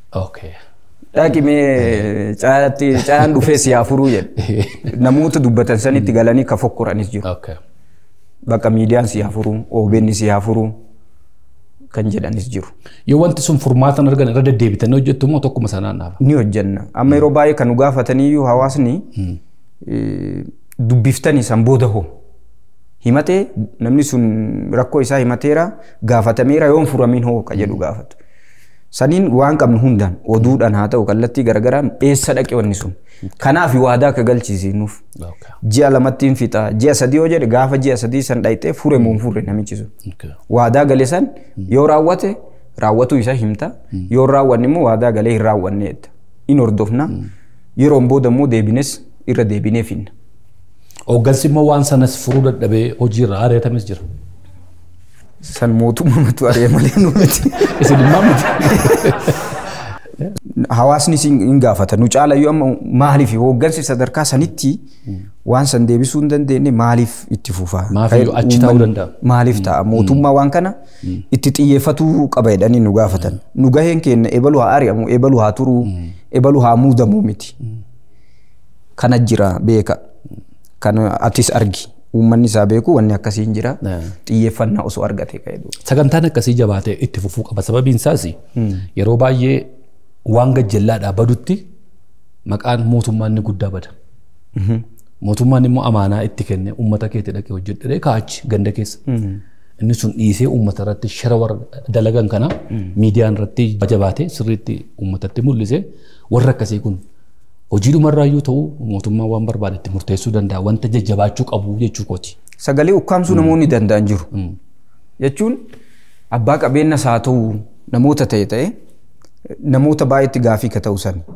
Dhaqimee cayaan dhufee si haa furuu jedhe. Namoota dubbatan sanitti galanii ka fokkuranis jiru. Bakka miidiyaan si haa furuu, OBN si haa furuu kan jedhanis jiru. Yoo wanti sun furmaatan argan irra deddeebitanii hojjettu immoo tokkuma sanaan dhaaba. Ni hojjenna. Amma yeroo baay'ee kan nu gaafataniyyuu hawaasni dubbiftanii san booda hoo himatee namni sun rakkoo isaa himateera gaafatameera yoon furamiin hoo ka jedhu gaafatu. Saniin waan qabnu hundaan oduudhaan haa ta'u kallattii garaagaraan eessa dhaqe wanni sun. Kanaaf waadaa akka galchisiinuuf. Ji'a lamattiin fixa ji'a sadii yoo jedhe gaafa ji'a sadii san dhayxee fure moo furre namichi sun. Waadaa gale san yoo raawwate raawwatu isa himta yoo raawwanne immoo waadaa galee hin raawwanne jedha. In hordofna yeroon booda immoo deebines irra deebinee finna. Hooggansi immoo waan sanas furuu dadhabee hojiirra ari'atames jira. San mootummaatu ari'e malee nu miti. Isin immoo miti. Hawaasni hin gaafata. Nu caalayyuu amma maaliif hooggansi sadarkaa sanitti waan san deebisuu hin dandeenye maaliif itti fufaa? Maafiyyuu achi ta'uu danda'a. Maaliif ta'a? Mootummaa waan kana itti xiyyeeffatuu qaba jedhanii nu gaafatan. Nu gaheen keenya ebalu haa ari'amu, ebalu haa turuu, ebalu haa muudamu miti. Kana jira beeka. Kan atis argi. Uummanni isaa beeku wanni akkasii hin jira. Xiyyeeffannaa osoo argate ka'eetu. Sagantaan akkasii jabaatee itti fufuu qaba. Sababiin isaas yeroo baay'ee waan gajjallaadhaa badutti maqaan mootummaa inni guddaa bada. Mootummaan immoo amaanaa itti kenne uummata keetti dhaqee hojjedhee kaachi ganda keessa. Inni sun dhiisee uummata irratti shara warra dalagan kana miidiyaan irratti jabaatee sirriitti uummatatti mul'ise warra akkasii kun hojii dhumarraayyuu ta'u mootummaan waan barbaade itti murteessuu danda'a wanta jajjabaachuu qabu jechuu kooti. Sagalee ukkaamsuu namoonni danda'an jiru. Jechuun abbaa qabeenyas haa ta'u namoota ta'e ta'e namoota baay'eetti gaafii ka ta'u sani.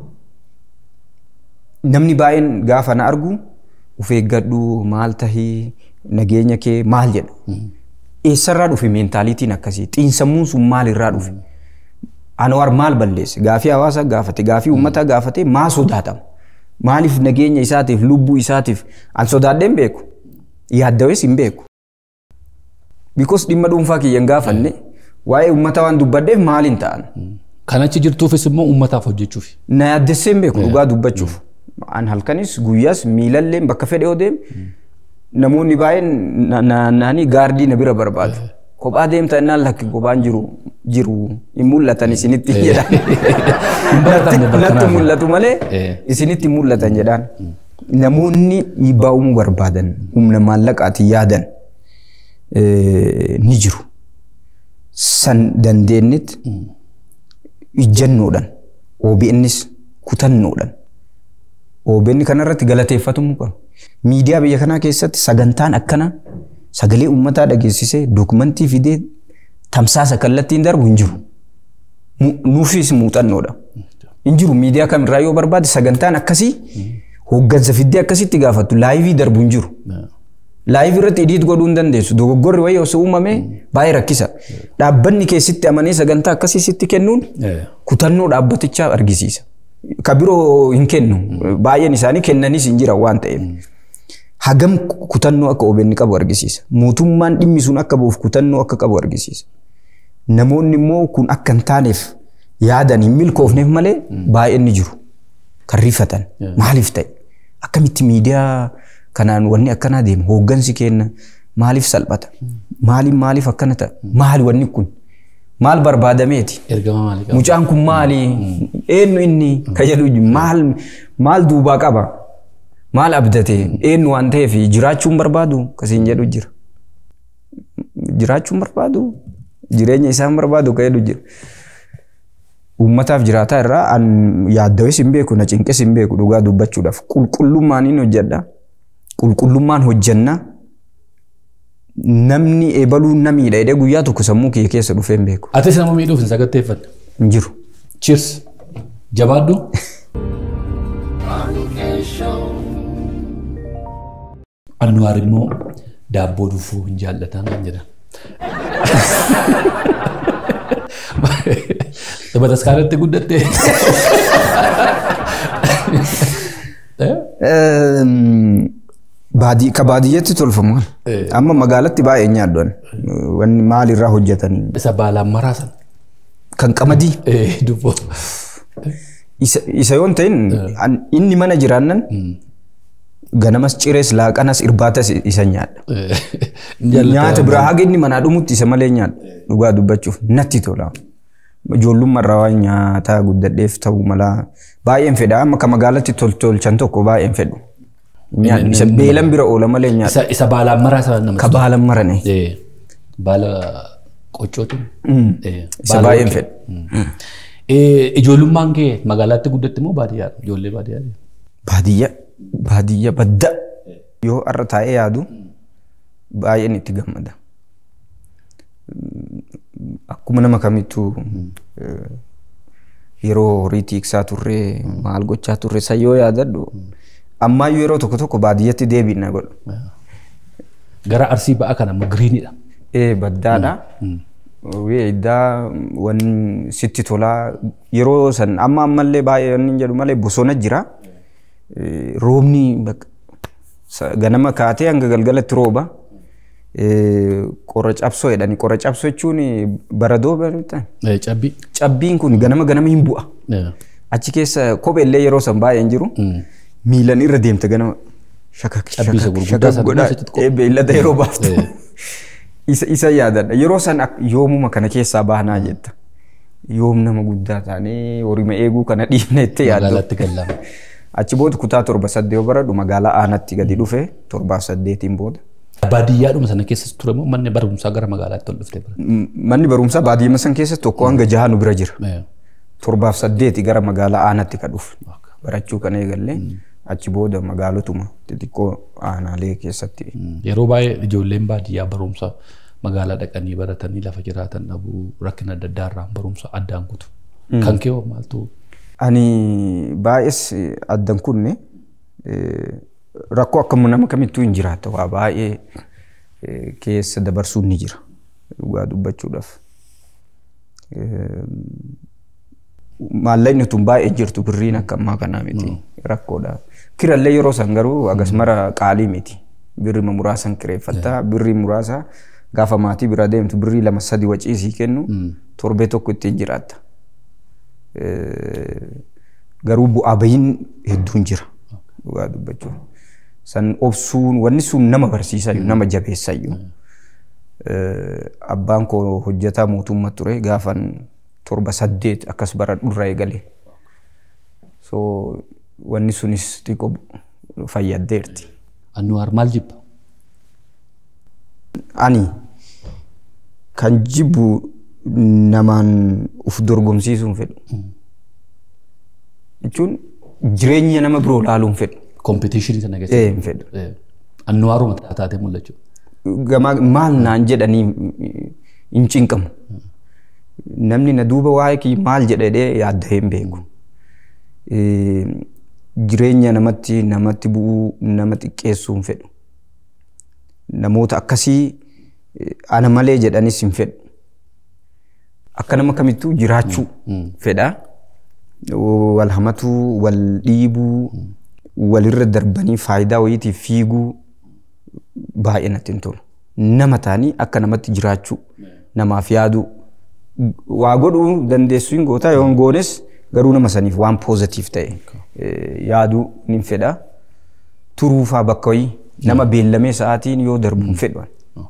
Namni baay'een gaafa na argu of eeggadhu maal tahii nageenya kee maal jedha. Eessarraa dhufe meentaaliitiin akkasii xiinsammuun sun maalirraa dhufe. Anwaar maal balleesse gaafii hawaasaa gaafate gaafii uummataa gaafate maa sodaatama. Maaliif nageenya isaatiif lubbuu isaatiif an sodaadheen beeku yaaddawes hin beeku. Bikoos dhimma dhuunfaa kiyya hin gaafanne waa'ee uummataa waan dubbadheef maal hin ta'an. Kan achi jirtuufis immoo uummataaf hojjechuuf. Na yaaddessee hin beeku dhugaa dubbachuuf. An halkanis guyyaas miilalleen bakka fedhe yoo deemu namoonni baay'een naannanii gaardii na bira barbaadu. Kophaa deemta innaan lakki kophaan jiru jiru hin mul'atan isinitti jedhan. Natti mul'atu malee isinitti mul'atan jedhaan. Namoonni dhiibbaa uumuu barbaadan humna maallaqaatiin yaadan ni jiru. san dandeenyetti ijjannoodhaan OBNs kutannoodhaan OBN kanarratti galateeffatamuu qaba. Miidiyaa biyya kanaa keessatti sagantaan akkana sagalee uummataa dhageessisee dokumentii fidee tamsaasa kallattiin darbu hin jiru. Mu- Nuufis muuxannoodha. Hin jiru miidiyaa kamirraa yoo barbaade sagantaan akkasii hooggansa fiddee akkasitti gaafattu laayivii darbu hin jiru. Laayivii irratti idiit godhuu hin dandeessu. Dogoggorri wayii osoo uumame baay'ee rakkisa. Dhaabbanni keessatti amanee sagantaa akkasii sitti kennuun kutannoo dhaabbatichaa argisiisa. Ka biroo hin kennu. Baay'een isaanii kennanis hin jiran waan ta'eef. Hagam kutannoo akka OBN qabu argisiisa. Mootummaan dhimmi sun akka bu'uuf kutannoo akka qabu argisiisa. Namoonni immoo kun akka hin taaneef yaadan hin milkoofneef malee baay'een ni jiru. Kan rifatan. Maaliif ta'e? Akkamitti miidiyaa kanaan wanni akkanaa deema? Hooggansi kenna maaliif salphata? Maaliif maaliif akkana ta'a? Maali wanni kun? Maal barbaadameeti? Ergama maalii qaba? Mucaan kun maali? Eenyu inni? Ka jedhu maal maal duubaa qaba? Maal abdate? Eenyu waan ta'eef jiraachuun barbaadu? Kasiin jedhu jira. Jiraachuun barbaadu? Jireenya isaan barbaadu ka jedhu jira. Uummataaf jiraataa irraa an yaaddawes hin beeku na cinqes hin beeku dhugaa dubbachuudhaaf qulqullummaaniin hojjedha. Qulqullummaan hojjenna. Namni eebaluun namiidha jedhee guyyaa tokko sammuu kiyya keessa dhufee hin beeku. Atis nama miidhuuf hin sagatteeffanne. Hin jiru. Cheers. Jabaadhu. Annuwaar immoo daabboo dhufuu hin jaallatan kan jedhan. Bataskaanatti guddatte. Baadii ka baadiyyaatti tolfamu kan. Amma magaalatti baay'ee nyaaddoon. Wanni maalirraa hojjetanii. Isa baalaan maraasan. Kan qamadii. Dubboo. Isa isa yoon ta'in an- inni mana jiraannan ganamas cirees laaqanas irbaatas isa nyaadha. Nyaata biraa haga inni manaa dhumutti isa malee nyaadha. Dhugaa dubbachuuf natti tola. Ijoollummaarraa waan nyaataa guddadheef ta'uu malaa baay'een fedha amma ka magaalatti tolchan tokko baay'een fedhu. Nyaadni isa beelan bira oola malee nyaadha. Isa isa baalaan maraasan nama. Ka baalan marane. Eh, Baala qoccootiin. Eh, Isa baala baay'een warqee. fedha. Eh, Ijoollummaan kee magaalaatti guddatte moo baadiyyaadha? Ijoollee baadiyyaadha. Baadiyyaa baadiyyaa badda yoo har'a taa'ee yaadu baay'een itti gammada. Akkuma nama kamittuu eh, yeroo horii tiiksaa turree maal gochaa turre san yoo yaadadhu ammaayyuu yeroo tokko tokko baadiyyatti deebiin na godhu. Gara arsii ba'a kana immoo giriinidha. Ee baddaadha. Wee iddaa waan sitti tolaa yeroo san amma ammallee baay'ee waan hin jedhu malee bosona jira. Eh, Roobni bakka sa- ganama kaatee hanga galgalatti rooba. Eh, Qora cabsoo jedhani. Qora cabsoo jechuun baradoo beektaa? Eh, Cabbii. Cabbiin kun ganama ganama hin bu'a. Eh, Achi keessa kopheellee yeroo san baay'ee hin jiru. Miilan irra deemte ganama. Shakak Cabbii isa shakak gurguddaa shakak sana godhaa. keessatti qop- Eh, Beeylada yeroo baaftu. Eh. Isa isa yaadadha. Yeroo san ak- yoomuma kana keessaa baanaa jetta. Yoom nama guddaa taanee horima eeguu kana dhiifna itti yaaddu. Magaalaatti gallama. Achi booda kutaa torba saddeet yoo baradhu magaalaa aanatti gadi dhufe torbaaf saddeetiin booda. Baadiyyaadhuma sana keessa ture moo manni barumsaa gara magaalaatti ol dhuftee bira? M- Manni barumsaa baadiyyaa san keessa tokko hanga jaha nu bira jira. Eh, Torbaaf saddeeti gara magaalaa aanatti ka dhufe. Barachuu kana eegallee achi booda magaalotuma xixiqqoo aanaalee keessatti. Yeroo baay'ee ijoolleen baadiyyaa barumsa magaalaa dhaqanii baratanii lafa jiraatan dhabuu rakkina adda addaa irraan barumsa addaan kutu. Kan kee hoo maaltu? Ani baay'ees addan kunne eh, rakkoo akkam nama kamittuu hin jiraata waa baay'ee eh, keessa dabarsuun ni jira dhugaa dubbachuudhaaf. Eh, Maallaqni tun baay'ee jirtu birriin akka ammaa kanaa miti rakkoodha. Kirallee yeroo san garuu agas mara qaalii miti. Birri muraasan kireeffatta birri muraasa gaafa maatii bira deemtu birrii lama sadi waciisii kennu torbee tokko ittiin jiraatta. Eh, garuu bu'aa bahiin hedduun jira dhugaa dubbachuuf. San obsuun wanni sun nama barsiisayyuu nama jabeessayyuu. Eh, Abbaan koo hojjetaa mootummaa ture gaafan torba saddeet akkas bara dhurra eegale. So wanni sunis xiqqoo fayyaddeerti. Annuwaar maal jibba? Ani kan jibbu namaan uf dorgomsiisuu hin fedhu. Jechuun jireenya nama biroo laaluu hin fedhu. Kompitiishinii sana Ee keessatti. hin fedhu. Annuwaaruma taatee mul'achuu. Gamaa maal naan jedhanii hin cinqamu. Namni na duuba waa'ee kiyya maal jedhee yaadda hin beeku. Eh, Jireenya namatti namatti bu'uu nama xiqqeessuu hin fedhu. Namoota akkasii eh, ana malee jedhanis hin fedhu. Akka nama kamittuu jiraachuu fedha. Wal hamatuu, wal dhiibuu, walirra darbanii faayidaa wayiitiif fiiguu baay'ee natti hin tolu. Nama ta'anii akka namatti jiraachuu, namaaf yaaduu, waa godhuu dandeessuu hin gootaa yoo hin goones garuu nama saniif waan poozitiif ta'e eh, yaaduu ni fedha. Turuufaa bakka wayii nama beellamee sa'aatiin yoo darbu hin fedhu.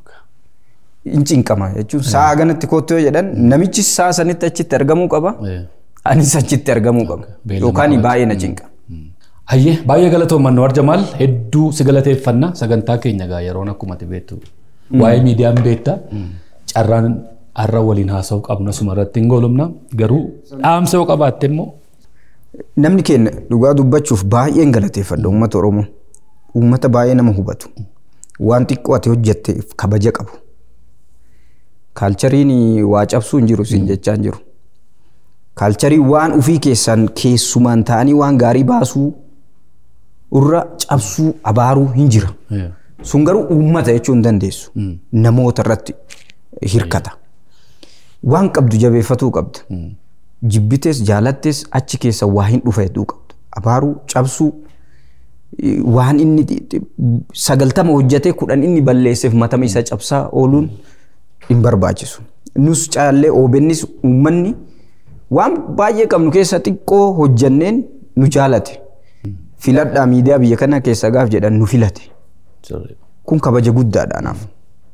Hin cinqama jechuun sa'a ganatti koottoo jedhan namichi sa'a sanitti achitti argamuu qaba. Anis achitti argamuu qaba. Beellama Yookaan qaba. baay'ee na cinqa. Hayyee baay'ee galatoomannu Annuwaar Jamaal hedduu si galateeffanna sagantaa keenya gaa yeroon akkuma ati beektu waa'ee miidiyaan beekta carraan har'a waliin haasa'uu qabna suma irratti hin goolumna garuu dhaamsa yoo qabaatte immoo Namni keenya dhugaa dubbachuuf baay'een galateeffadha uummata Oromoo. Uummata baay'ee nama hubatu. Waan xiqqoo ati hojjetteef kabaja qabu. Kaalchariin waa cabsuu hin jiru siin jechaa hin jiru. Kaalchariin waan ufii keessaan keessumaan ta'anii waan gaarii baasuu irra cabsuu abaaruu hin jira. Sun garuu uummata jechuu hin dandeessu. Namoota irratti hirkata. Waan qabdu jabeeffatuu qabda. Jibbites jaalattes achi keessa waa hin dhufa hedduu qabda. Abaaruu cabsuu eh, waan inni xi- xi- sagaltama hojjetee kudhan inni balleesseef matama isa cabsaa ooluun hin barbaachisu. Nus caallee OBNs uummanni waan baay'ee qabnu keessa xiqqoo hojjanneen nu jaalate. Filadhaa miidiyaa biyya kana keessa gaaf jedhan nu filate. Kun kabaja guddaadha anaaf.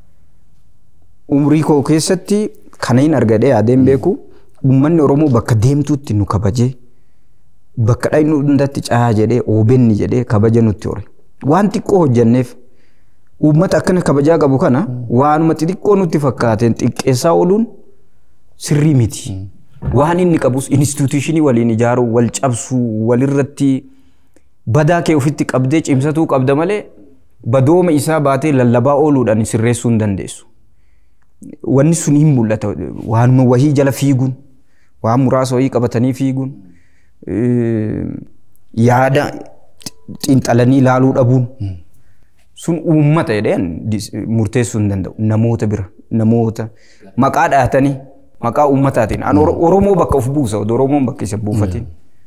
Umrii koo keessatti kana hin argadhee yaadeen beeku uummanni Oromoo bakka deemtuutti nu kabajee bakka dhaynu hundatti caa jedhee OBN jedhee kabaja nutti hore. Waan xiqqoo hojjanneef uummata akkana kabajaa qabu kana waanuma xixiqqoo nutti fakkaateen xiqqeessaa ooluun sirrii miti. Waan inni qabus instituushinii waliin ijaaruu, wal cabsuu, walirratti badaa kee ofitti qabdee cimsatuu qabda malee badooma isaa baatee lallabaa ooluudhaan sirreessuu hin dandeessu. Wanni sun hin mul'ata. Waanuma wahii jala fiiguun, waan muraasa wahii qabatanii fiiguun, eh, yaada xiinxalanii ilaaluu dhabuun. Sun uummata jedheen dis- murteessuu hin danda'u. Namoota bira, namoota maqaa dhahatanii maqaa uummataatiin. An Oro- Oromoo bakka of buusa, odoo Oromoon bakka isa buufatiin.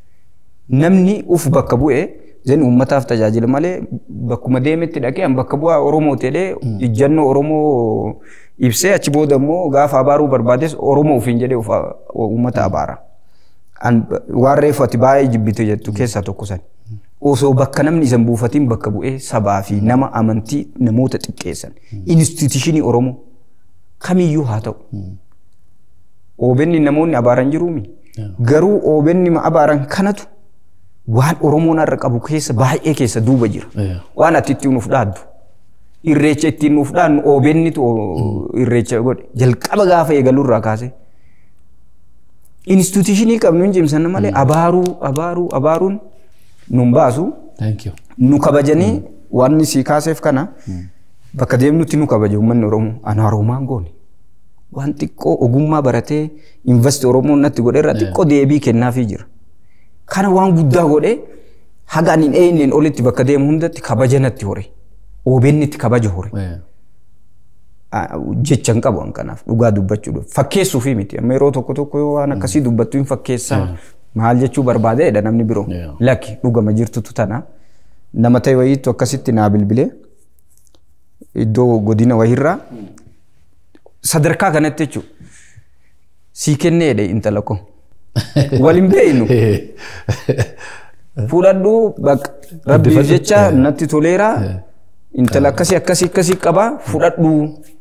Namni uf bakka bu'ee zan uummataaf tajaajila malee bakkuma deemetti dhaqee an bakka bu'aa Oromoo jedhee ijjannoo Oromoo ibsee achi booda immoo gaafa abaaruu barbaades Oromoo ofiin jedhee of a- uummata abaara. An waan reefu ati baay'ee jibbite jettu keessaa tokko sani. Osoo bakka namni isan buufatiin bakka bu'ee sabaa fi nama amantii namoota xiqqeessan. Instituushinii Oromoo kamiyyuu haa ta'u. OBN namoonni abaaran jiruumi. Garuu OBN ma abaaran kanatu waan Oromoon har'a qabu keessa baay'ee keessa duuba jira. Yeah. Waan ati ittiin nuuf dhaaddu. Irreecha ittiin nuuf dhaadnu OBNtu irreecha godhe. Jalqaba gaafa eegalurraa kaasee. Instituushinii qabnu hin cimsanna malee abaaruu abaaruu abaaruun nun baasu Thank you. nu kabajanii waan si kaaseef kana bakka deemnutti nu kabaja uummanni Oromoo ana Oromaan goone. Waan xiqqoo ogummaa baratee investi Oromoon natti godhe irraa xiqqoo deebii kennaafii jira. Kana waan guddaa godhee haga ani hin eenyeen olitti bakka deemu hundatti kabaja natti hore. OBN itti kabaja hore. Yeah. Ah, jecha hin qabu an kanaaf dhugaa dubbachuudhaaf fakkeessuufi miti amma yeroo tokko tokko yoo waan akkasii dubbattu hin fakkeessaa maal jechuu barbaadeedha namni biroo Yeah. lakki dhugama jirtutu tana nama ta'e wayiitu akkasitti naa bilbilee iddoo godina wayiirraa sadarkaa kanatti jechuudha sii kenneedha intala koo waliin beeynu fuudhadhuu bakka rabbiif jecha natti toleera intala akkasii akkasii akkasii qabaa fudhadhuu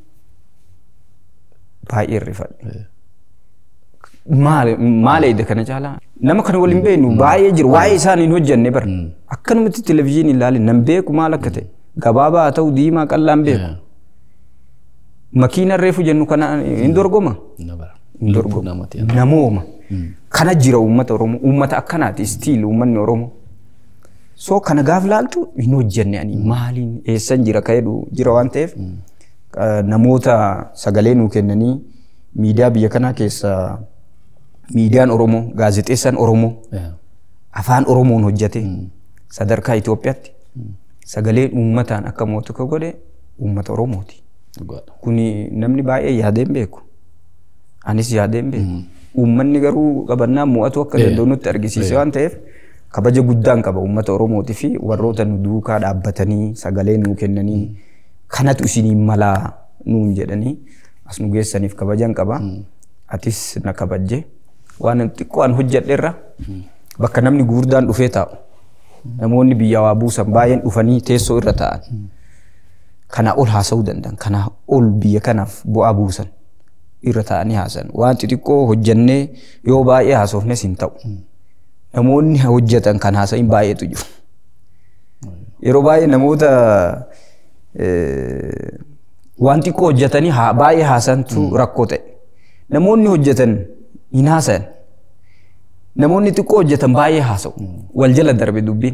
baay'ee irrifadhe. Maal maal eeda kana caalaa nama kana waliin beeknu baay'ee jiru waa'ee isaan hin hojjenne bara akkanumatti televizyiinii ilaalin nan beeku maal akka ta'e gabaabaa haa ta'u diimaa qal'aan beeku Yeah. makiina reefu jennu kana hin dorgoma Na bara. hin dorgomu. namatti. Namooma. Kana jira uummata Oromoo. Uummata akkanaati istiil uummanni Oromoo. So kana gaaf laaltu hin hojjenne ani maaliin eessan jira ka'edhu jira waan ta'eef uh, namoota sagalee nuu kennanii miidiyaa biyya kanaa keessa miidiyaan Oromoo gaazexeessaan Oromoo Yeah. afaan Oromoon hojjete sadarkaa Itoophiyaatti sagaleen uummataan akka mootu ka godhe uummata Oromooti. Dhugaadha. Kuni namni baay'ee yaadee hin beeku. Anis yaadee hin beeku. Uummanni garuu qabannaa mo'atu akka danda'u nutti argisiise waan ta'eef kabaja guddaan qaba uummata Oromootii fi warroota nu duukaa dhaabbatanii sagalee nuu kennanii kanatu isinii malaa nuun jedhanii as nu geessaniif kabajan qaba. Atis na kabajje waan xiqqoo an hojjedherra bakka namni gurguddaan dhufee taa'u. Namoonni biyya waa buusan baay'een dhufanii teessoo irra taa'an. Kanaa ol haasa'uu danda'an. Kanaa ol biyya kanaaf bu'aa buusan. irra taa'anii haasan. Waan xixiqqoo hojjannee yoo baay'ee haasofnes hin ta'u. Namoonni hojjetan kan haasa'in baay'eetu jiru. Yeroo baay'ee namoota eh, waan xiqqoo hojjetanii haa- baay'ee haasantu rakkoo ta'e. Namoonni hojjetan hin haasayan. Namoonni xiqqoo hojjetan baay'ee haasa'u. Wal jala darbe dubbiin.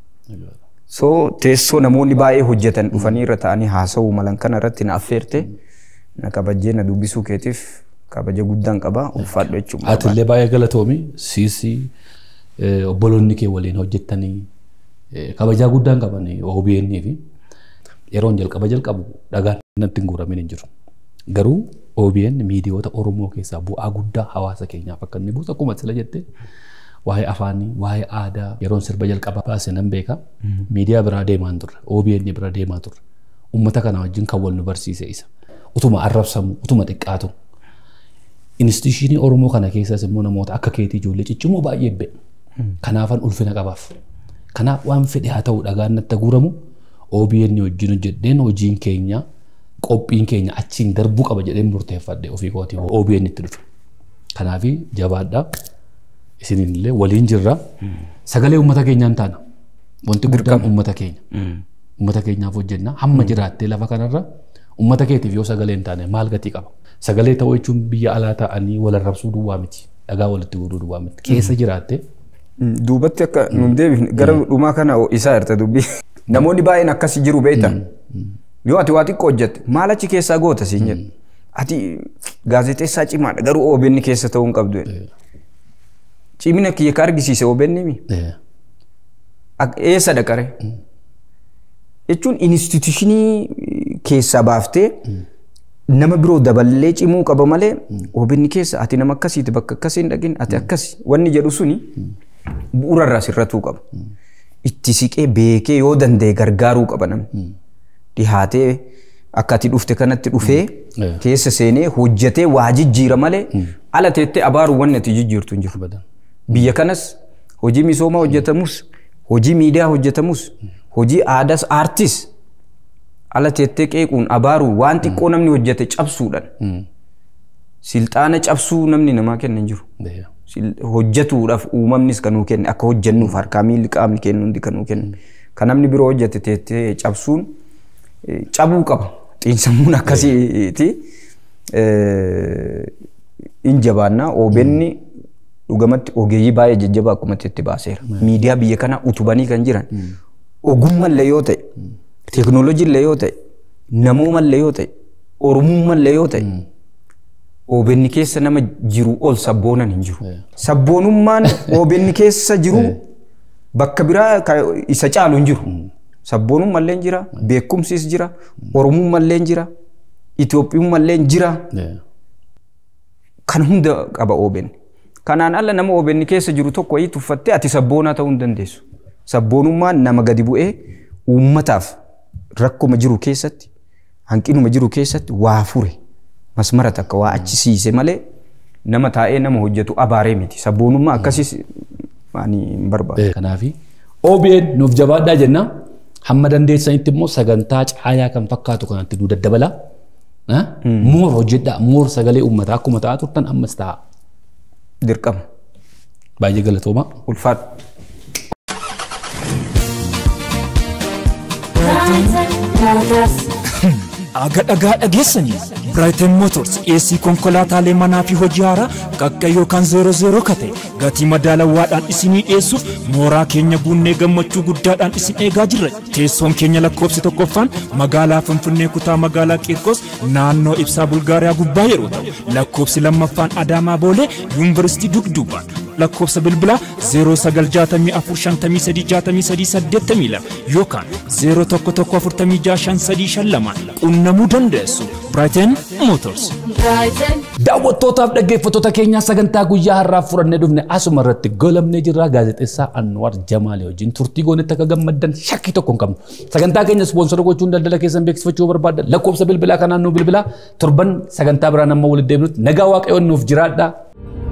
So teessoo namoonni baay'ee hojjetan dhufanii irra taa'anii haasa'uu malan kana irratti na affeerte na kabajjee na dubbisuu keetiif kabaja guddaan qaba ulfaadhu jechuudha. Ati illee baay'ee galatoomi siisii eh, obboloonni kee waliin hojjettanii eh, kabajaa guddaan qaban OBN fi yeroon jalqaba jalqabu dhagaan natti hin guuramin hin jiru. Garuu OBN miidiyoota Oromoo keessaa bu'aa guddaa hawaasa keenyaaf akka inni buusu akkuma sila jette waa'ee afaanii, waa'ee aadaa yeroon sirba jalqaba baase nan beeka. Miidiyaa biraa deemaa hin turre, OBN bira deemaa turre. Uummata kana wajjin kan wal nu barsiise isa. Utuma arrabsamu, utuma xiqqaatu. Instituushinii Oromoo kana keessas immoo namoota akka keetii ijoollee ciccimoo baay'ee be'e. Kanaafan ulfina qabaaf. Kanaaf waan fedhe haa ta'u dhagaan natti guuramu OBN wajjin hojjedheen hojiin keenya qophiin keenya achiin darbuu qaba jedheen murteeffadhe ofii kootii OBN itti dhufe. Kanaaf jabaadhaa isinillee waliin jirra. Sagalee uummata keenyaan taana. Wanti guddaan uummata keenya. Uummata keenyaaf hojjenna. Hamma jiraattee lafa kanarra uummata keetiif yoo sagalee hin taane maal gatii qaba? Sagalee ta'uu jechuun biyya alaa ta'anii wal arrabsuu duwwaa miti. Dhagaa walitti guuruu duwwaa miti. Keessa jiraattee Duubatti akka nun deebifne gara dhumaa kana isaa irta dubbii. Namoonni baay'een akkasii jiru beektan. Yoo ati waa xiqqoo hojjette maal achi keessaa goota siin jedhu. Ati gaazexeessaa cimaadha garuu OBN keessa ta'uu hin qabdu. Cimina kiyya ka argisiise OBN mi? Ak- Eessa dhaqare? Jechuun instituushinii keessaa baaftee nama biroo daballee cimuu qaba malee OBN keessa ati nama akkasiiti bakka akkasii hin dhaqin ati akkasi wanni jedhu suni bu'uurarraa sirratuu qaba. Itti siqee beekee yoo danda'e gargaaruu qaba namni. Dhihaatee akka ati dhufte kanatti dhufee Mm. keessa seenee hojjetee waa jijjiira malee ala teettee abaaruu wanni ati jijjiirtu hin jiru. badan. Biyya kanas hojii misoomaa hojjetamus, hojii miidiyaa hojjetamus, hojii aadaas aartis ala teettee qeequun abaaruu waan xiqqoo namni hojjete cabsuudhaan silxaana cabsuu namni namaa kenna hin jiru. Sil- Hojjetuudhaaf uumamnis kan nuu kenne akka hojjennuuf harkaa miilli qaamni kennu hundi kan nuu kenne. Kan namni biroo hojjete teettee cabsuun eh, cabuu qaba. Xiinsammuun akkasiiti. Eh, In jabaannaa OBN dhugamatti ogeeyyii baay'ee jajjabaa akkuma itti baaseera. Miidiyaa biyya kana utubanii kan jiran ogummallee yoo ta'e, teekinooloojiillee yoo ta'e, namoomallee yoo ta'e, oromummallee yoo ta'e, OBN keessa nama jiru ol sabboonan hin jiru. Sabboonummaan OBN keessa jiru bakka biraa ka- isa caalu hin jiru. Sabboonummallee jira, beekumsis jira, oromummallee jira, Itoophiyummallee jira. kan hunda qaba OBN. Kanaan ala nama OBN keessa jiru tokko wayii tuffattee ati sabboonaa ta'uu hin dandeessu. Sabboonummaan nama gadi bu'ee uummataaf rakkuma jiru keessatti hanqinuma jiru keessatti waa fure masmara takka waa achisiise malee nama taa'ee nama hojjetu abaaree miti. Sabboonummaa akkasiis ani hin barbaadu. Kanaafi OBN nuuf jabaadhaa jenna. Hamma dandeessanitti immoo sagantaa caayaa kan fakkaatu kanatti nu daddabala. Moor hojjedhaa moor sagalee uummataa akkuma ta'aa turtan ammas ta'a. Dirqama. Baay'ee galatooma. Ulfaadhu. Aga dhagaa dhageessanii Brighton Motors dhiyeessii konkolaataalee manaa fi hojii haaraa qaqqa yookaan zeero zeero kate gatii madaalawaadhaan isinii dhiyeessuuf mooraa keenya guunnee gammachuu guddaadhaan isin eegaa jirra. Teessoon keenya lakkoofsi tokkoffaan magaalaa Finfinnee kutaa magaalaa Qiirqos naannoo ibsaa Bulgaariyaa gubbaa yeroo ta'u lakkoofsi lammaffaan Adaamaa Boolee Yuunivarsiitii Dugduubaan lakkoofsa bilbilaa 0964536382 yookaan 0114565352 qunnamuu dandeessu. Brighton Motors. Daawwattootaaf dhaggeeffattoota keenyaa sagantaa guyyaa har'aaf fudhannee dhufne asuma irratti golamnee jirra gaazexeessaa Anwar Jamaalee wajjin turtii goonetti akka gammaddan shakkii tokko hin qabnu. Sagantaa keenya ispoonsora gochuun daldala keessan beeksifachuu barbaadda lakkoofsa bilbilaa kanaan nuu bilbilaa torban sagantaa biraan amma walitti deebinutti nagaa waaqayyoon nuuf jiraadhaa.